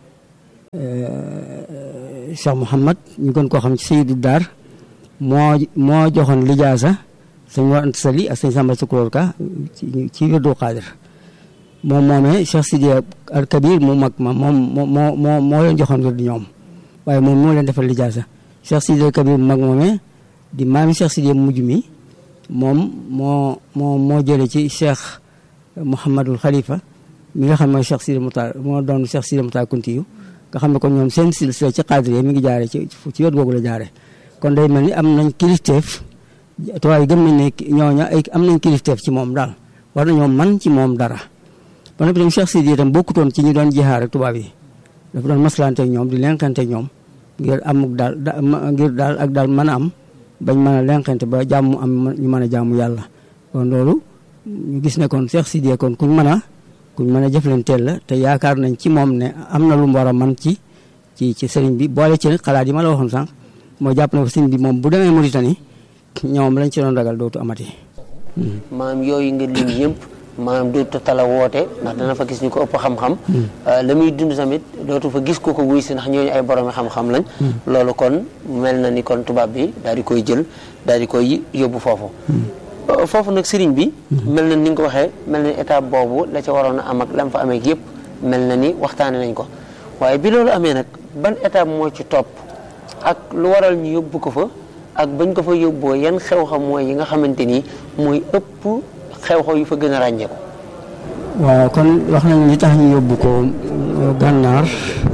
D: Cheikh Muhammad ñu gën koo xam ci Seydou Dar moo moo joxoon lijaasa sëñ Mor Anta Sali ak sëñ Samba Sukuloor Ka ci ci wirdu Xaadir moom moomee Cheikh Sidiya al Kabir mu mag ma moom moo moo moo leen joxoon wirdu ñoom waaye moom moo leen defal lijaasa Cheikh Sidiya al Kabir mu mag moomee di maami Cheikh Sidiya mujj mi moom moo moo moo jële ci Cheikh Mouhamadul Khalifa mi nga xam mooy Cheikh Sidiya Moutar moo doon Cheikh Sidiya Moutar Kuntiyu nga xam ne kon ñoom seen silsila ci Xaadir mi ngi jaare ci ci wet googu la jaare kon day mel ni am nañ kilifteef tubaab yi gëm nañ ne ñooña ay am nañ kilifteef ci moom daal war nañoo man ci moom dara ba noppi tam Cheikh Sidiya itam bokkutoon ci ñu doon jihaar ak tubaab yi dafa doon maslante ak ñoom di lenkante ak ñoom ngir amuk daal ngir daal ak daal mën a am bañ mën a lenkante ba jàmm am ñu mën a jàmm yàlla kon loolu ñu gis ne kon Cheikh Sidiya kon kuñ mën a kuñ mën a jëflanteel la te yaakaar nañ ci moom ne am na lu mu war a man ci ci ci sëriñ bi boole ci xalaat yi ma la waxoon sànq moo jàpp ne ko sëriñ bi moom bu demee Mauritanie ñoom lañ ci doon ragal dootu amati.
C: maam yooyu nga lim yëpp maam dootu tala woote ndax dana fa gis ñu ko ëpp xam-xam. la muy dund tamit dootu fa gis ko ko wuy si ndax ñooñu ay boromi xam-xam lañ. loolu kon mel na ni kon tubaab bi daal di koy jël daal di koy yóbbu foofu. foofu nag sëriñ bi. mel na ni nga ko waxee mel na ni étape boobu la ca waroon a am ak lam fa amee yëpp mel na ni waxtaane nañ ko waaye bi loolu amee nag ban étape moo ci topp ak lu waral ñu yóbbu ko fa. ak bañ ko fa yóbboo yan xew-xam mooy yi nga xamante ni mooy ëpp xew-xew yu fa gën a ràññeeku.
D: waaw kon wax nañ li tax ñu yóbbu ko gànnaar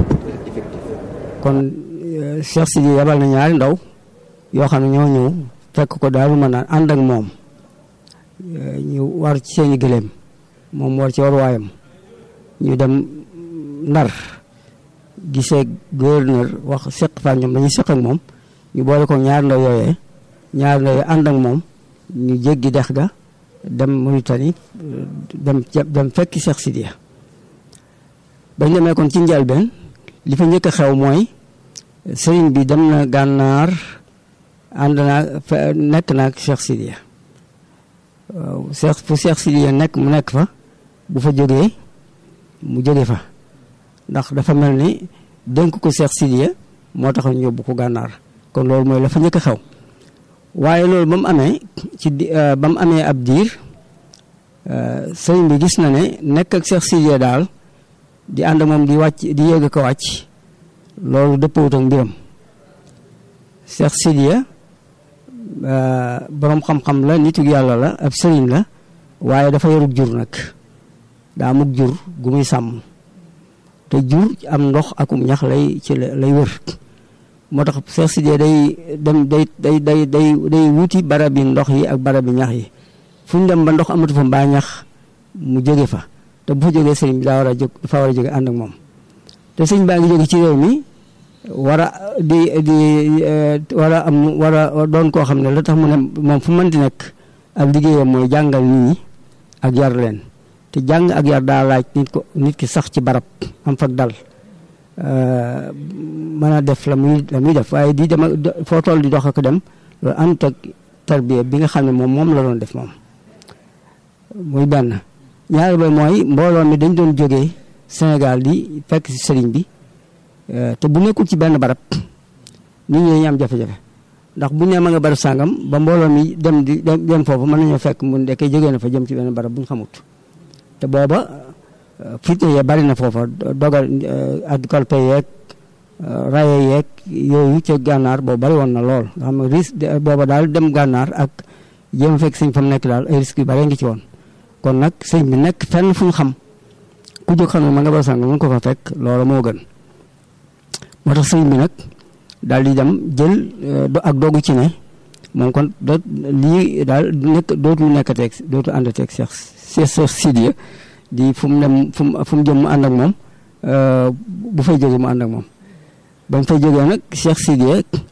D: kon Cheikh Sidi yabal na ñaari ndaw yoo xam ne ñoo ñëw fekk ko daal mën a ànd ak moom ñu war ci seeni gëléem moom war ci waruwaayam ñu dem ndar gisee gouverneur wax seq fa ñoom dañuy seq ak moom. ñu boole ko ñaar ndaw yooyee ñaar ndaw ànd ak moom ñu jéggi dex ga dem Mauritanie dem dem fekki Cheikh Sidiya bañ demee kon ci njëlbeen li fa njëkk a xew mooy sëriñ bi dem na gànnaar ànd naa nekk naa ak Cheikh Sidiya waaw Cheikh fu Cheikh Sidiya nekk mu nekk fa bu fa jógee mu jóge fa ndax dafa mel ni dénk ko Cheikh Sidiya moo tax ñu yóbbu ko gànnaar kon loolu mooy la fa njëkk a xew waaye loolu ba mu amee ci ba mu amee ab diir sëriñ bi gis na ne nekk ak Cheikh Sidiya daal di ànd moom di wàcc di yéeg ko wàcc loolu dëppawut ak mbiram Cheikh Sidiya boroom xam-xam la nitu yàlla la ab sëriñ la waaye dafa yorug jur nag daa mug jur gu muy sàmm te jur am ndox akum ñax lay ci lay wër moo tax Cheikh Sidiya day dem day day day day day wuti barabi ndox yi ak barabi ñax yi fu ñu dem ba ndox amatu fa mbaa ñax mu jóge fa te bu fa jógee sëriñ bi daa war a jóg dafa war a jóge ànd ak moom te sëriñ baa ngi jóge ci réew mi war a di di war a am war a doon koo xam ne la tax mu ne moom fu mën di nekk ak liggéeyam mooy jàngal nit ñi ak yar leen te jàng ak yar daa laaj nit ko nit ki sax ci barab am fag dal mën a def la muy la muy def waaye di dem foo toll di dox ak dem loolu ànd ak tarbiya bi nga xam ne moom moom la doon def moom muy benn ñaari ba mooy mbooloo mi dañ doon jógee Sénégal di fekk si sëriñ bi te bu nekkul ci benn barab nit ñi dañu am jafe-jafe ndax bu nee ma nga barab sàngam ba mbooloo mi dem di dem foofu mën nañoo fekk mu ndekkee jógee na fa jëm ci benn barab bu ñu xamut te booba fitne yee bari na foofa dogal ak kolpe yeeg raye yeeg yooyu ca gànnaar boobu bari woon na lool nga xam ne risque booba daal dem gànnaar ak jéem a fekk sëñ fa mu nekk daal ay risques yu bari ngi ci woon kon nag sëñ bi nekk fenn fu ñu xam ku jóg xam ne ma nga ba sàng mën ko fa fekk loolu moo gën moo tax sëñ bi nag daal di dem jël ak dogu ci ne moom kon doot lii daal nekk dootu nekkateeg dootu àndateeg Cheikh Cheikh Sidiya di fu mu dem fu mu fu mu jëm mu ànd ak moom bu fay jógee mu ànd ak moom ba mu fay jógee nag Cheikh Sidiya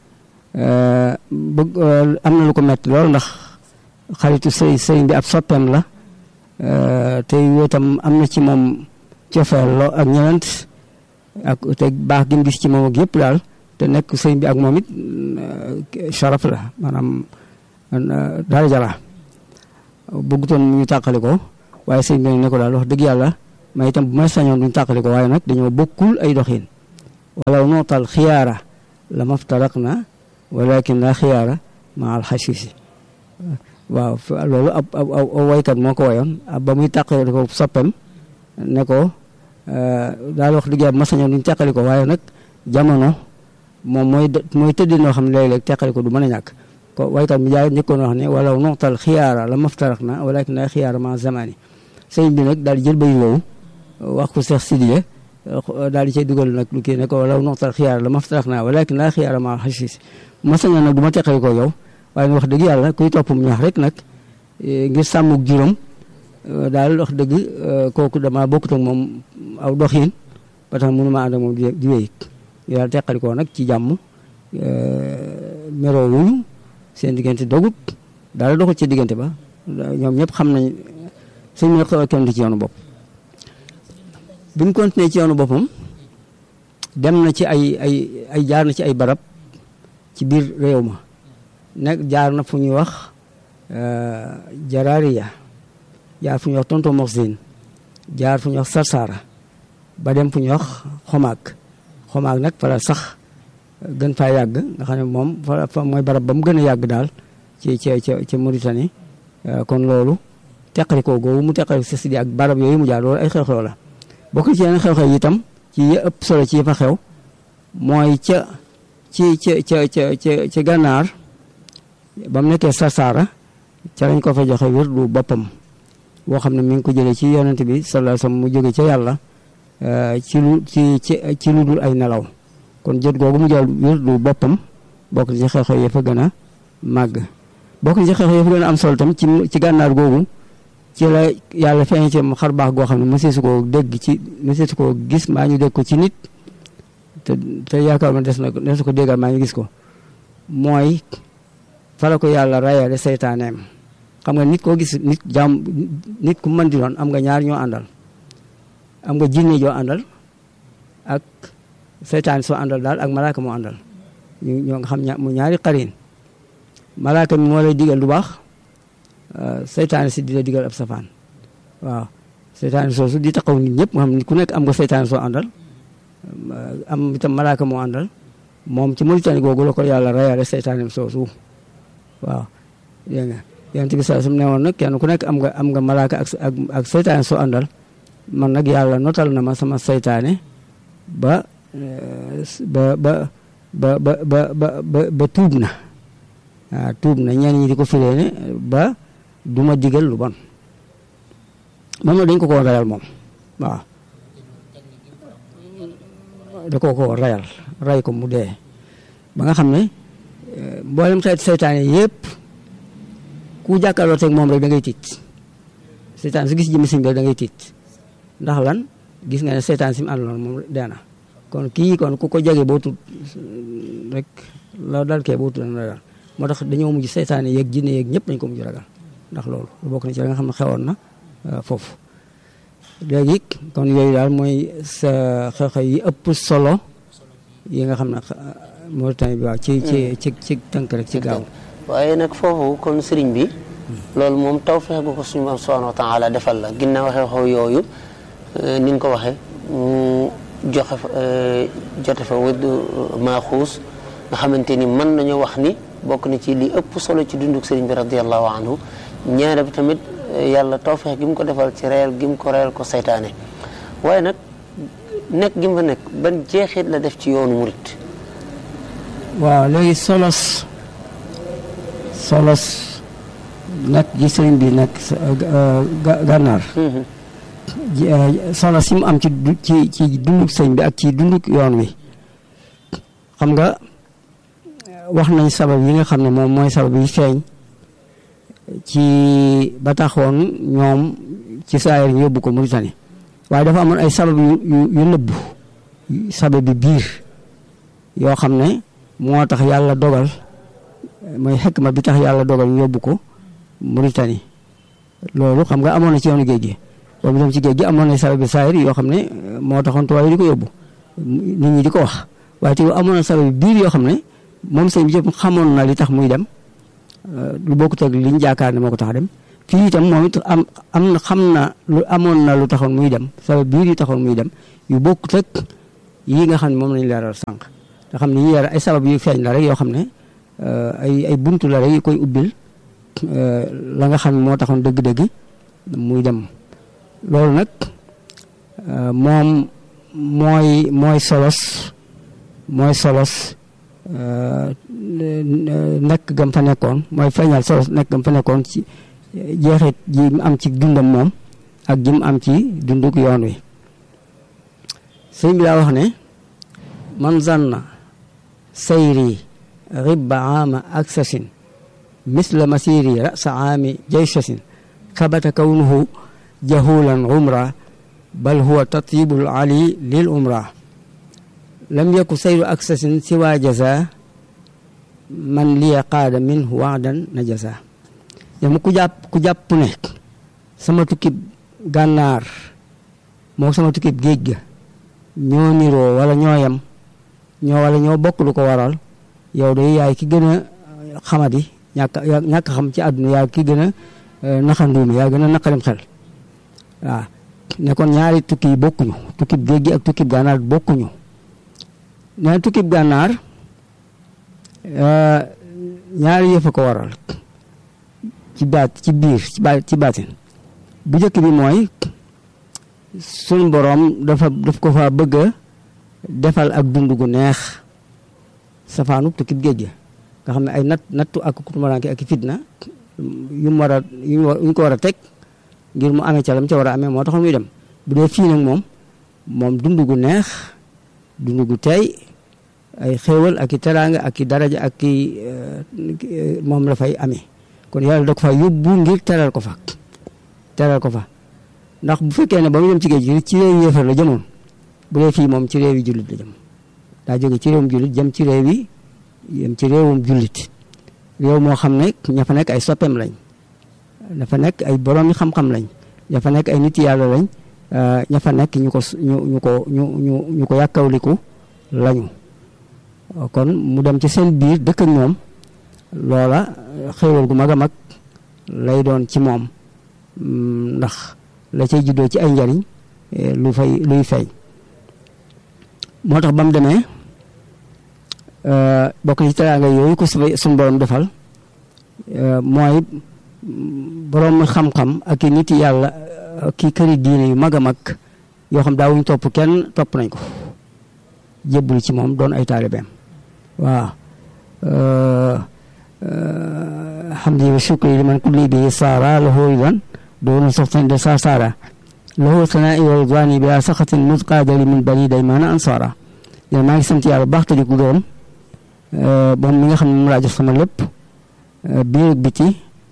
D: bëgg am na lu ko metti lool ndax xaritu sëy sëriñ bi ab soppeem la te itam am na ci moom cofeel loo ak ñenent ak te baax gi mu gis ci moom ak yëpp daal te nekk sëriñ bi ak moom it sharaf la maanaam daraja la bëggutoon ñu tàqali ko waaye sëñ bi ne ko daal wax dëgg yàlla may itam bu may sañoon duñ tàqali ko waaye nag dañoo bokkul ay doxin walaw nootal xiyaara la maftaraq na walakin la xiyaara ma al xasisi waaw loolu ab ab ab waykat moo ko wayoon ba muy tàqali ko soppem ne ko daal wax dëgg yàlla ma sañoon duñ tàqali ko waaye nag jamono moom mooy mooy tëddee noo xam ne léeg-léeg teqali ko du mën a ñàkk ko waykat mi jaay njëkkoon wax ne walaw noxtal xiyaara la maftarak na walakin la xiyaara ma zamani sëñ bi nag daal di jël bay woowu wax ko Cheikh Sidiya daal di cay dugal nag lu kii ne ko walaw noxtal xiyaara la maftarak na walakin la xiyaara ma xasis ma sañoon nag du ma teqali ko yow waaye wax dëgg yàlla kuy toppum ñax rek nag ngir sàmmuk juróom daal wax dëgg kooku dama bokkut ak moom aw doxin ba tax mënu ma ànd ak moom di wéy yàlla teqali ko nag ci jàmm meroo wuñu seen diggante dogut daal doxul ci diggante ba ñoom ñëpp xam nañ suñ mën xaw a kenn ci yoonu bopp bi mu continué ci yoonu boppam dem na ci ay ay ay jaar na ci ay barab ci biir réew ma nekk jaar na fu ñuy wax Jaraariya jaar fu ñuy wax Tonto Moxzine jaar fu ñuy wax Sarsara ba dem fu ñuy wax Xomaak xomaag nag fa la sax gën faa yàgg nga xam ne moom fa mooy barab ba mu gën a yàgg daal ci ci ci ci Mauritanie kon loolu teqali ko googu mu teqali si Sidi ak barab yooyu mu jaar loolu ay xew-xew la bokk ci yeneen xew-xew yi itam ci yi ëpp solo ci yi fa xew mooy ca ci ca ca ca ca ci gànnaar ba mu nekkee Sarsara ca lañ ko fa joxe wér du boppam boo xam ne mi ngi ko jëlee ci yonent bi sallallahu alayhi wasallam mu jóge ca yàlla ci lu ci ci ci lu dul ay nelaw kon jot googu mu jël wér du boppam bokk na ci xew-xew ya fa gën a màgg bokk na ci xew-xew ya fa gën a am solo tam ci ci gànnaar googu ci la yàlla feeñ ci xar baax goo xam ne mësee su koo dégg ci mësee su koo gis maa ñu dégg ko ci nit te te yaakaar ma des na ko des ko déggal maa ñu gis ko mooy fa la ko yàlla rayale seytaaneem xam nga nit koo gis nit jaam nit ku mën di doon am nga ñaar ñoo àndal am nga jinne joo àndal ak seytaan soo àndal daal ak malaaka moo àndal ñu ñoo nga xam mu ñaari xarin malaaka mi moo lay digal lu baax seytaan si di la digal ab safaan waaw seytaan soosu di taxaw nit ñëpp nga xam ku nekk am nga seytaan soo àndal am itam malaaka moo àndal moom ci Mauritanie googu la ko yàlla rayale seytaanem soosu waaw dégg nga yonent bi saa su ne woon nag kenn ku nekk am nga am nga malaaka ak ak ak seytaan soo àndal man nag yàlla notal na ma sama seytaane ba ba ba ba ba ba ba tuub na waaw tuub na ñenn ñi di ko firee ne ba du ma digal lu bon moom nag dañ ko ko rayal moom waaw da koo ko rayal ray ko mu dee ba nga xam ne mboolem xeeti seytaane yëpp ku jàkkaarloo teg moom rek da ngay tiit seytaan su gis jëmmi sëñ bi da ngay tiit ndax lan gis nga ne seytaan si mu àndaloon moom dee na kon kii kon ku ko jege boo tut rek la dal kee boo tut dana ragal moo tax dañoo mujj seytaane yeeg jinne yeeg ñëpp dañ ko mujj ragal ndax loolu bokk na ci la nga xam ne xewoon na foofu léegi kon yooyu daal mooy sa xew-xew yi ëpp solo yi nga xam ne Mauritanie bi waaw ci ci ci ci tënk rek ci gaaw
C: waaye nag foofu kon sëriñ bi loolu moom tawfeex gu ko suñu moom subhanahu wa taala defal la ginnaaw xew-xew yooyu ni nga ko waxee mu joxe fa jote fa wëdd maaxuus nga xamante ni mën nañu wax ni bokk na ci li ëpp solo ci dunduk sëriñ bi radiallahu anhu ñaare bi tamit yàlla tawfeex gi mu ko defal ci reyal gi mu ko reyal ko saytaane waaye nag nekk gi mu fa nekk ban jeexit la def ci yoonu murit
D: waaw léegi solos solos nag gi sëriñ bi nag gànnaar solo si mu am ci ci ci dunduk sëñ bi ak ci dunduk yoon wi xam nga wax nañ sabab yi nga xam ne moom mooy sabab yi feeñ ci ba taxoon ñoom ci saayir ñu yóbbu ko Mauritanie waaye dafa amoon ay sabab yu yu nëbbu sabab bi biir yoo xam ne moo tax yàlla dogal mooy xekma bi tax yàlla dogal ñu yóbbu ko Mauritanie loolu xam nga amoon na ci yoonu géej gi boobu dem ci géej gi amoon na sabab bi saayir yoo xam ne moo taxoon tubaab yi di ko yóbbu nit ñi di ko wax waaye te amoon na sabab bi biir yoo xam ne moom sëñ bi yëpp xamoon na li tax muy dem lu bokkut ak liñ jaakaar ne moo ko tax dem fii itam moom it am am na xam na lu amoon na lu taxoon muy dem sabab biir yu taxoon muy dem yu bokkut ak yii nga xam ne moom lañu leeral sànq nga xam ne yi leeral ay sabab yu feeñ la rek yoo xam ne ay ay buntu la rek yu koy ubbil la nga xam ne moo taxoon dëgg-dëgg muy dem loolu nag moom mooy mooy solos mooy solos nekk gam fa nekkoon mooy feeñal solos nekk gam fa nekkoon ci jeexit ji mu am ci dundam moom ak ji mu am ci dunduk yoon wi sëñ bi daa wax ne man zanna sayri ribba aama aksasin misla masiri rasa aami jaysasin sabata kawnuhu jahulan umra bal huwa tatyibul ali lil umra lam yaku sayru aksasin siwa jaza man liya qaada minhu waadan na jaza yama ku jàpp ku jàpp ne sama tukkib gànnaar moo sama tukkib géej ga ñoo niroo wala ñoo yem ñoo wala ñoo bokk lu ko waral yow de yaay ki gën a xamadi ñàkk ñàkk xam ci àdduna yaay ki gën a naxanduumi yaa gën a naqarim xel waaw ne kon ñaari tukki yi bokkuñu tukkib géej gi ak tukkib gànnaar bokkuñu nee tukkib gànnaar ñaari yëf a ko waral ci baat ci biir ci baat ci baatin bu njëkk bi mooy suñ boroom dafa daf ko fa bëgg a defal ak dund gu neex safaanu tukkib géej gi nga xam ne ay natt nattu ak kutumaraanke ak fitna yu mu war a yu ñu ko war a teg ngir mu amee ca lam ca war a amee moo taxoon muy dem bu dee fii nag moom moom dund gu neex dund gu tey ay xéewal ak i teraanga ak i daraja ak i moom la fay amee kon yàlla da ko fa yóbbu ngir teral ko fa teral ko fa ndax bu fekkee ne ba mu dem ci géej gi ci réew yéefar la jëmoon bu dee fii moom ci réew yi jullit la jëm daa jóge ci réewum jullit jëm ci réew yi jëm ci réewum jullit réew moo xam ne ña fa nekk ay soppeem lañ dafa nekk ay borom yi xam-xam lañ ña fa nekk ay nit yàlla lañ ña fa nekk ñu ko ñu ñu ko ñu ñu ñu ko yàkkawliku lañu kon mu dem ci seen biir dëkk ak ñoom loola xéewal gu mag a mag lay doon ci moom ndax la cay juddoo ci ay njariñ lu fay luy feeñ moo tax ba mu demee bokk ci teraanga yooyu ko suñu borom defal mooy borom xam-xam ak i nit yàlla ki këri diine yu mag a mag yoo xam daawuñ topp kenn topp nañ ko jébbul ci moom doon ay taalibeem waaw hamdi wa shukri liman kulli bi saara lahu ridan doonu soxtan de sa saara lahu sanaa'i wa ridwaani bi saxatin musqaadali min bani daymaana ansaara yéen maa ngi sant yàlla baax te di ko gërëm moom mi nga xam ne moom laa jox sama lépp biir ak biti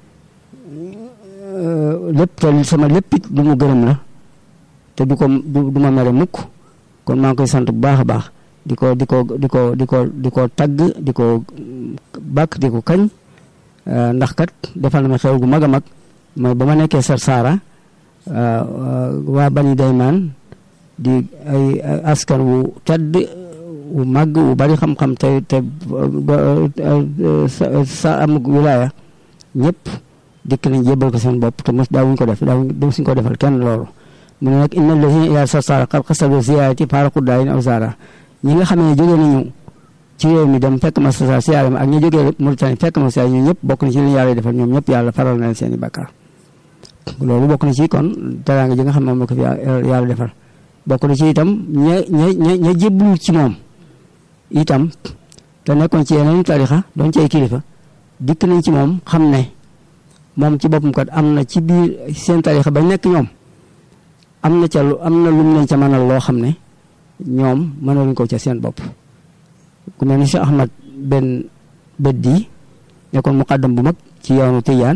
D: lépp te sama lépp it du mu gërëm la te du ko du ma mere mukk kon maa ngi koy sant bu baax a baax di ko di ko di ko di ko di ko tagg di ko bàkk di ko kañ ndax kat defal na ma xew gu mag a mag mooy ba ma nekkee Sarsara waa Bani Daymaan di ay askan wu tedd wu màgg wu bari xam-xam te te sa am wilaaya ñëpp dikk nañ jébbal ko seen bopp te mos daawuñ ko def daawuñ suñ ko defal kenn loolu mu ne nag inna lazina ila Sarsara qad qasadu ziyaarati faaraqu daayin aw zaara ñi nga xam ne jógee nañu ci réew mi dem fekk ma Sarsara siyaare ma ak ñi jógee Mauritanie fekk ma siyaare ñoom ñëpp bokk na ci li yàlla defal ñoom ñëpp yàlla faral na leen seen i bàkkaar loolu bokk na ci kon teraanga ji nga xam ne moom la ko fi yàlla defal bokk na ci itam ña ña ña ña jébbalu ci moom itam te nekkoon ci yeneen tarixa doon ci ay kilifa dikk nañ ci moom xam ne moom ci boppam kat am na ci biir seen tarixa ba nekk ñoom am na ca lu am na lum leen ca mënal loo xam ne ñoom mënaluñ ko ca seen bopp ku mel ni Cheikh Ahmad benn beddi nekkoon muqaddam bu mag ci yoonu Tijaan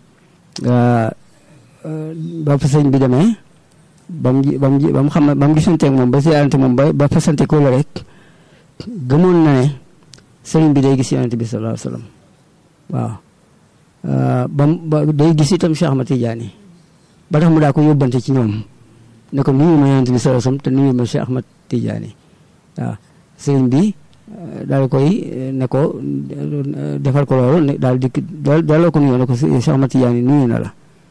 D: ba fa sëñ bi demee ba mu ba mu ba mu xam ba mu gisanteeg moom ba siyaarante moom ba ba fasante ko la rek gëmoon na ne sëriñ bi day gis yonente bi sallallahu alayhi wasallam waaw ba ba day gis itam Cheikh Ahmad Tidiane ba tax mu daa ko yóbbante ci ñoom ne ko nuyu ma yonente bi sallallahu alayhi wasallam te nuyu ma Cheikh Ahmad Tidiane waaw sëriñ bi daal koy ne ko defal ko loolu daal di delloo ko nuyoo ne ko Cheikh Ahmad Tidiane nuyu na la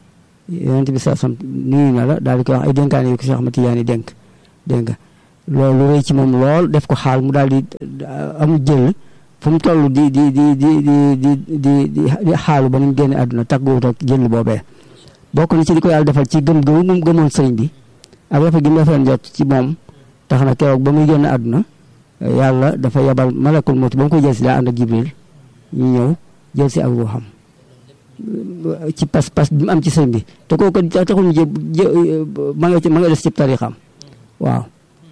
D: yonent bi saasam nuyu na la daal di koy wax ay dénkaane yu ko Cheikh Ahmad Tidiane dénk dégg nga loolu rëy ci moom lool def ko xaal mu daal di amul jël fu mu toll di di di di di di di di xaalu ba ni mu génne àdduna tàgguwut ak jël boobee bokk na ci li ko yàlla defal ci gëm gëm mu gëmoon sëriñ bi ak rafet gi mu rafet jot ci moom tax na keroog ba muy génn àdduna yàlla dafa yabal malakul mawt ba mu koy jël si daa ànd ak jibril ñu ñëw jël si ak ruuxam ci pas pas bi mu am ci sëriñ bi te kooku taxul ñu jë ma nga ma nga des ci tarixam waaw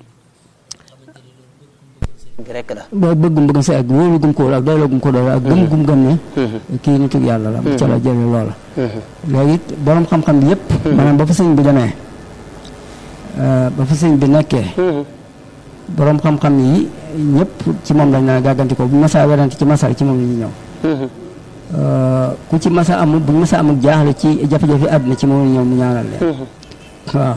C: rek la
D: boo bëggum bëgg sa ak wóolu gum ko wóolu ak doyloo gum ko doyloo ak gëm gum gëm ne kii nitu yàlla la ca la jële loola léegi it borom xam-xam bi yëpp maanaam ba fa sëñ bi demee ba fa sëñ bi nekkee borom xam-xam yi ñëpp ci moom lañ na gàgganti ko bu masaa werante ci masaa ci moom la ñuy ñëw ku ci masa amul bu masa amul jaaxle ci jafe-jafe àdduna ci moom la ñëw mu ñaanal leen waaw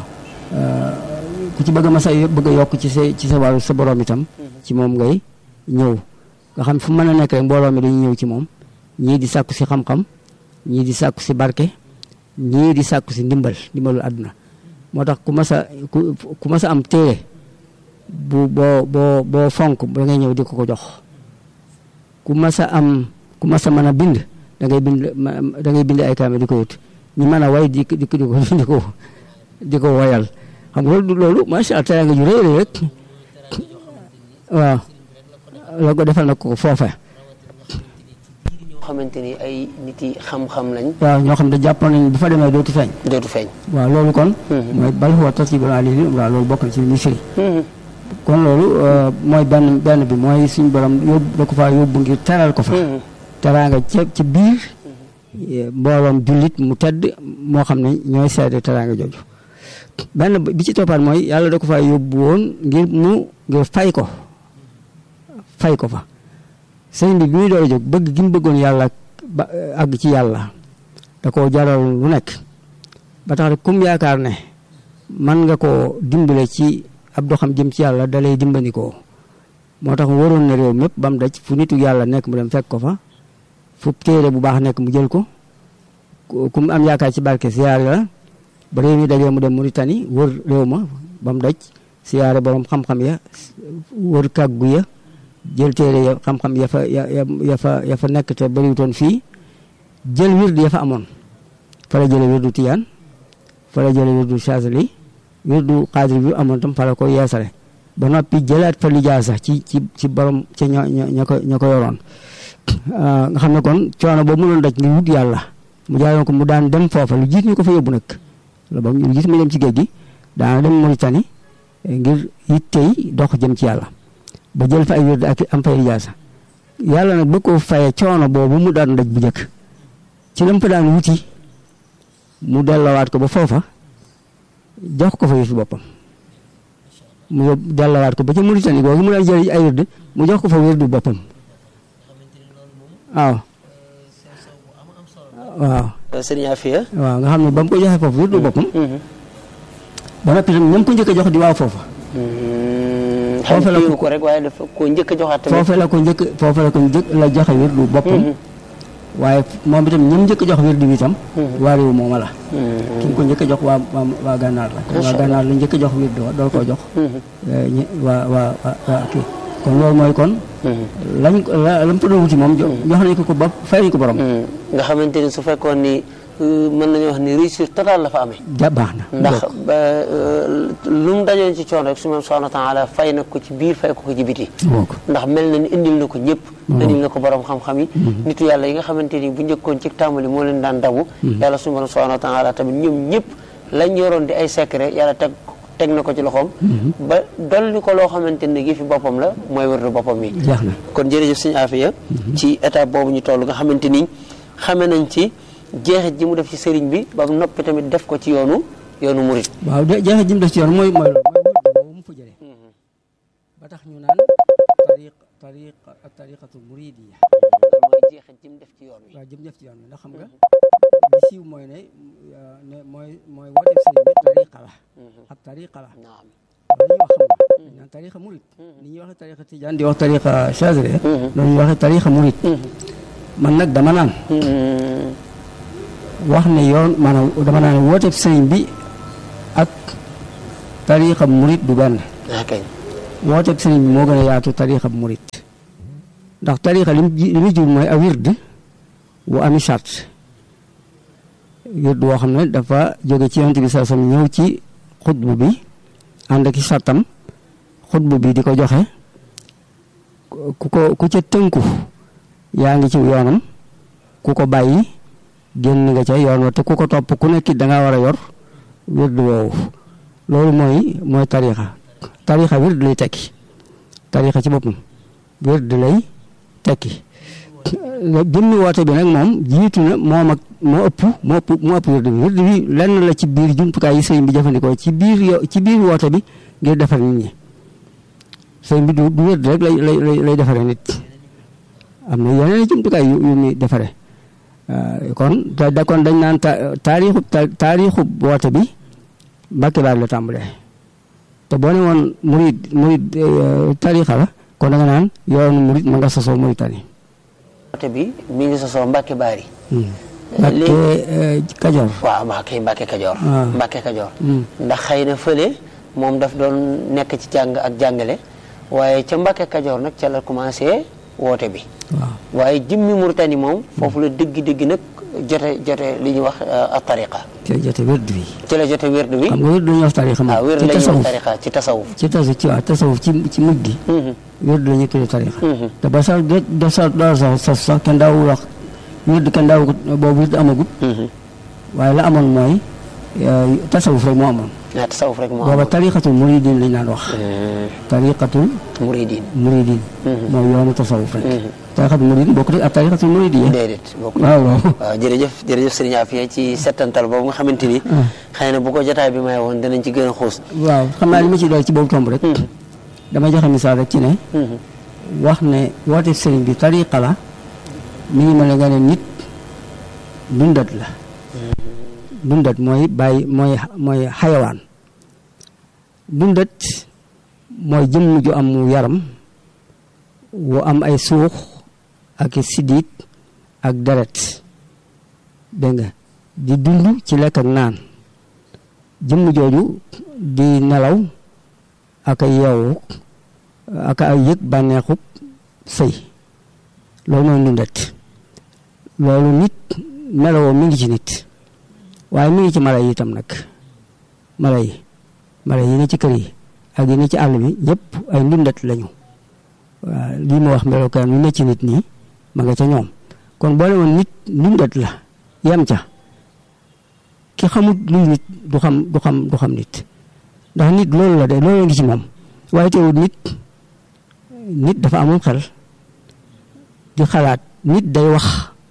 D: ku ci bëgg a masa bëgg a yokk ci sa ci sa wàllu sa borom itam ci moom ngay ñëw nga xam fu mën a nekk rek mbooloo mi dañuy ñëw ci moom ñii di sàkku si xam-xam ñii di sàkku si barke ñii di sàkku si ndimbal ndimbalul àdduna moo tax ku mas a ku ku mas a am téere bu boo boo boo fonk da ngay ñëw di ko ko jox ku mas a am ku mas a mën a bind da ngay bind da ngay bind ay kaame di ko wut ñi mën a way di di ko di ko di ko woyal xam nga loolu loolu macha allah teraanga ju rëy rek waaw la ko defal na ko foofe
C: ñoo xamante ni ay nit yi xam-xam lañ
D: waaw ñoo xam ne jàppoon nañ bu fa demee dootu feeñ
C: dootu feeñ
D: waaw loolu kon mooy bal huwa tartibul ali waaw loolu bokk na ci li muy firi kon loolu mooy benn benn bi mooy suñu borom yóbbu da ko faa yóbbu ngir teral ko fa teraanga ca ci biir mbooloom jullit mu tedd moo xam ne ñooy seede teraanga jooju benn bi ci toppaat mooy yàlla da ko faa yóbbu woon ngir mu ngir fay ko fay ko fa sëñ bi bi muy door a jóg bëgg gi mu bëggoon yàlla ba àgg ci yàlla da koo jaral lu nekk ba tax rek kum yaakaar ne man nga koo dimbale ci ab doxam jëm ci yàlla da lay dimbandikoo moo tax waroon na réew mépp ba mu daj fu nitu yàlla nekk mu dem fekk ko fa fu téere bu baax nekk mu jël ko ku mu am yaakaar ci barke siyaare la ba réew mi dajee mu dem Mauritanie wër réew ma ba mu daj siyaare borom xam-xam ya wër kàggu ya jël téere ya xam-xam ya fa ya ya fa ya fa nekk te bëriwutoon fii jël wird ya fa amoon fa la jële wirdu tiyaan fa la jële wirdu chazali wirdu xaadir bi amoon tam fa la ko yeesale ba noppi jëlaat fa lijaasa ci ci ci borom ca ña ña ko ña ko yoroon nga xam ne kon coono boobu mu doon daj ngir wut yàlla mu jaayoon ko mu daan dem foofa lu jiit ñu ko fa yóbbu nag la ba lu jiit mu dem ci géej gi daana dem Mauritanie ngir yittey dox jëm ci yàlla ba jël fa ay wérd ak am fay lijaasa yàlla nag bëgg koo faye coono boobu mu daan daj bu njëkk ci lam fa daan wuti mu delloowaat ko ba foofa jox ko fa yëfu boppam mu yóbbu delloowaat ko ba ca Mauritanie googu mu daan jël ay wérd mu jox ko fa wérdu boppam waaw waaw
C: sëriñ Afia
D: waaw nga xam ne ba mu ko joxee foofu wérdu boppam ba noppi tam ñam ko njëkk a jox di waaw foofa
C: foofu la ko rek waaye dafa ko njëkk a joxaat tamit
D: foofu la ko njëkk foofu la ko njëkk la joxe wérdu boppam waaye moom itam ñam njëkk a jox wérdu bi itam waa réew mooma la ki nga ko njëkk a jox waa waa waa gànnaar la waa gànnaar la njëkk a jox wérdu wa dool koo jox waa waa waa kii kon loolu mooy kon lañ la lam fa doon wuti moom jox nañ ko ko ba fay nañ ko borom
C: nga xamante ni su fekkoon ni mën nañu wax ni réussite totale la fa amee
D: ja baax na
C: ndax lu mu dajoon ci coono rek su ma subhanahu wa taala fay na ko ci biir fay ko ko ci biti ndax mel na ni indil na ko ñëpp indil na ko borom xam-xam yi nitu yàlla yi nga xamante ni bu njëkkoon ci tàmbali moo leen daan dabu yàlla subhanahu wa taala tamit ñoom ñëpp lañ yoroon di ay secret yàlla teg teg na ko ci loxoom ba dolli ko loo xamante ne gi fi boppam la mooy wërdu boppam mi
D: jeex na
C: kon jërëjëf sëñ Afia ci étape boobu ñu toll nga xamante ni xame nañ ci jeexit ji mu def ci sëriñ bi ba mu noppi tamit def ko ci yoonu yoonu murit
D: waaw de jeexit ji mu def ci yoonu mooy mooy loolu mooy boobu mu fa jëlee ba tax ñu naan tariq tariq ak tariqatu muridiya
C: mooy jeexit ji mu def ci yoon wi
D: waaw jëm def ci yoon wi ndax xam nga li siiw mooy ne ne mooy mooy woote sëriñ bi tariqa la ak tariqa la
C: naam
D: loolu ñuy wax xam nga dañ naan tariqa murit ni ñuy waxee tariqa tijaan di wax tariqa chazili loolu ñuy waxee tariqa murit man nag dama naan wax ne yoon maanaam dama naan wooteeb sëriñ bi ak tariixa murit du benn
C: ok
D: wooteeb sëriñ bi moo gën a yaatu tariixa murit ndax tariixa li mu ji li mu jur mooy a wird wu ami charte wird woo xam ne dafa jóge ci yonent bi saa sam ñëw ci xutbu bi ànd ak i sartam xutbu bi di ko joxe ku ko ku ca tënku yaa ngi ci yoonam ku ko bàyyi génn nga ca yoon wa te ku ko topp ku nekk da ngaa war a yor wird woowu loolu mooy mooy tariixa tariixa wird lay tekki tariixa ci boppam wird lay tekki jëmmi woote bi nag moom jiitu na moom ak moo ëpp moo ëpp moo ëpp wird bi wird bi lenn la ci biir jumtukaay yi sëriñ bi jëfandikoo ci biir yo ci biir woote bi ngir defar nit ñi sëriñ bi du du wird rek lay lay lay defaree nit am na yeneen jumtukaay yu yu muy defaree kon te da kon dañ naan taarixu taarixu woote bi Mbàkke Baari la tàmbalee te boo ne woon murid murid tarixa la kon da nga naan yoonu murid ma nga sosoo Mauritanie
C: woote bi mi ngi sosoo Mbàkke Baari
D: Mbàkke Kajoor
C: waaw Mbàkke Mbàkke Kajoor
D: Ah.
C: Mbàkke Kajoor ndax xëy na fële moom daf doon nekk ci jàng ak jàngale waaye ca Mbàkke Kajoor nag ca la commencé woote bi
D: waaw
C: waaye jëmmi Mauritanie moom foofu la dëgg-dëgg nag jote jote li ñuy wax a tariqa
D: ci jote wird bi
C: ci la jote wérdu wi
D: xam nga wird dañuy wax tarixa moom
C: waaw wérdu
D: ci
C: la ñuy wax
D: tasawuf
C: tariqa ci tasawuf
D: ci tasawuf ci waaw tasawuf ci ci mujj gi
C: Mhm.
D: wird la ñuy tuddee tarixa
C: Mhm.
D: te ba sax de de sax doo sax sax sax kenn daawul wax wird kenn daawul boobu wird amagut
C: Mhm.
D: waaye la amoon mooy eh, tasawuf rek moo amoon
C: ah tasawuf rek moo
D: booba
C: am
D: tariqatul muridin lañ daan wax tariqatul
C: muridin
D: muridin
C: Mhm.
D: mooy yoonu tasawuf rek
C: Mhm.
D: tariqatul muridin bokk ak tariqatul muridin
C: déedéet bokk
D: waaw waaw
C: waaw jërëjëf jërëjëf sëriñ Afia ci settantal boobu nga xamante ni xëy na bu ko jotaay bi may woon danañ ci gën a xuus
D: waaw xam naa li ma ci dool ci boobu tomb rek
C: Mhm.
D: dama joxe misaal rek ci ne
C: Mhm.
D: wax ne woote sëriñ bi tariqa la mi ngi mel ne nga ne nit dundat la dundat mooy bàyyi mooy mooy xayawaan dundat mooy jëmm ju am yaram wu am ay suux ak i siddiit ak deret dégg nga di dund ci lekk ak naan jëmm jooju di nelaw ak ay yeewu ak ay yëg bànneexub sëy loolu mooy ndundat loolu nit melowoo mi ngi ci nit waaye mi ngi ci mala yi itam nag mala yi mala yi ne ci kër yi ak yi ne ci àll bi ñëpp ay ndundat lañu waaw lii ma wax melokaan wi ne ci nit nii ma nga ca ñoom kon boole woon nit ndundat la yem ca ki xamut luy nit du xam du xam du xam nit ndax nit loolu la de loolu ngi ci moom waaye teewul nit nit dafa amul xel di xalaat nit day wax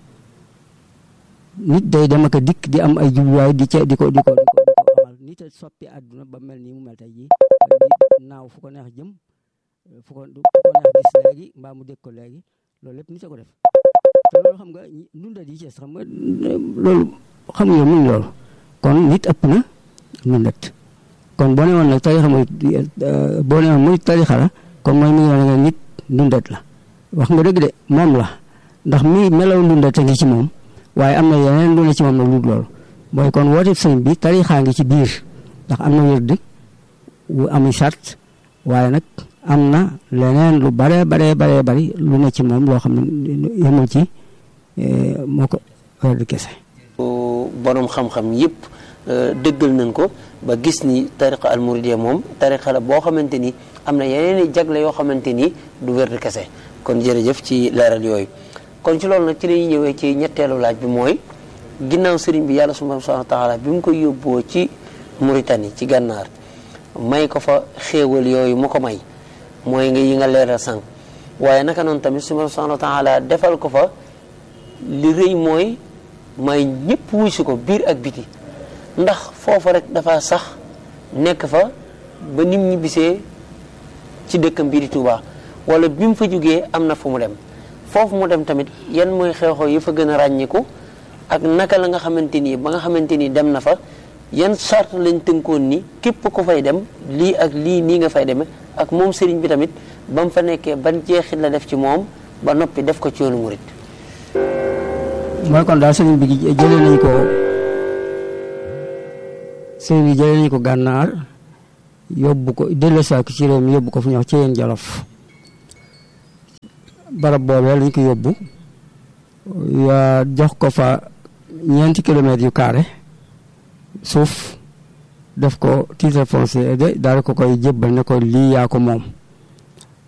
D: nit day dem ak a dikk di am ay jubluwaay di ca di ko di ko di ko di ko amal nit a soppi àdduna ba mel nii mu mel tey jii di naaw fu ko neex jëm fu ko fu ko neex gis léegi mbaa mu dégg ko léegi loolu lépp nit a ko def te loolu xam nga ndundat yi ci des xam nga loolu xam nga mun loolu kon nit ëpp na ndundat kon boo ne woon nag tarixa mooy boo ne woon muy tarixa la kon mooy mi ngi wane nga nit ndundat la wax nga dëgg de moom la ndax mi melaw ndundat a ngi ci moom waaye am na yeneen lu ne ci moom nag lu dul loolu mooy kon woote sëñ bi tarixaa ngi ci biir ndax am na wérd wu ami sart waaye nag am na leneen lu bare bare bare bari lu ne ci moom loo xam ne yemul ci moo ko wérd kese
C: borom xam-xam yëpp dëggal nañ ko ba gis ni tariqa al muridiyya moom tariqa la boo xamante ni am na yeneen i jagle yoo xamante ni du wér kese kon jërëjëf ci leeral yooyu kon ci loolu nag ci lañuy ñëwee ci ñetteelu laaj bi mooy ginnaaw sëriñ bi yàlla subhanahu wa taala bi mu koy yóbboo ci Mauritanie ci gànnaar may ko fa xéewal yooyu mu ko may mooy nga yi nga leeral sànq waaye naka noonu tamit subhanahu wa taala defal ko fa li rëy mooy may ñëpp wuy si ko biir ak biti ndax foofa rek dafa sax nekk fa ba nim ñi bisee ci dëkkam bii di Touba wala bi mu fa jógee am na fu mu dem foofu mu dem tamit yan mooy xew-xew yi fa gën a ràññiku ak naka la nga xamante ni ba nga xamante ni dem na fa yan charte lañ tënkoon ni képp ku fay dem lii ak lii nii nga fay demee ak moom sëriñ bi tamit ba mu fa nekkee ban jeexit la def ci moom ba noppi def ko ci yoonu murit
D: mooy kon daal sëriñ bi jëlee nañ ko sëriñ bi jëlee nañu ko gànnaar yóbbu ko delloosiwaat ko ci réew mi yóbbu ko fu ñuy wax ci yéen jolof barab boobee lañ ko yóbbu yaa jox ko fa ñeenti kilomètres yu carré suuf def ko titre foncier de daal ko koy jébbal ne ko lii yaa ko moom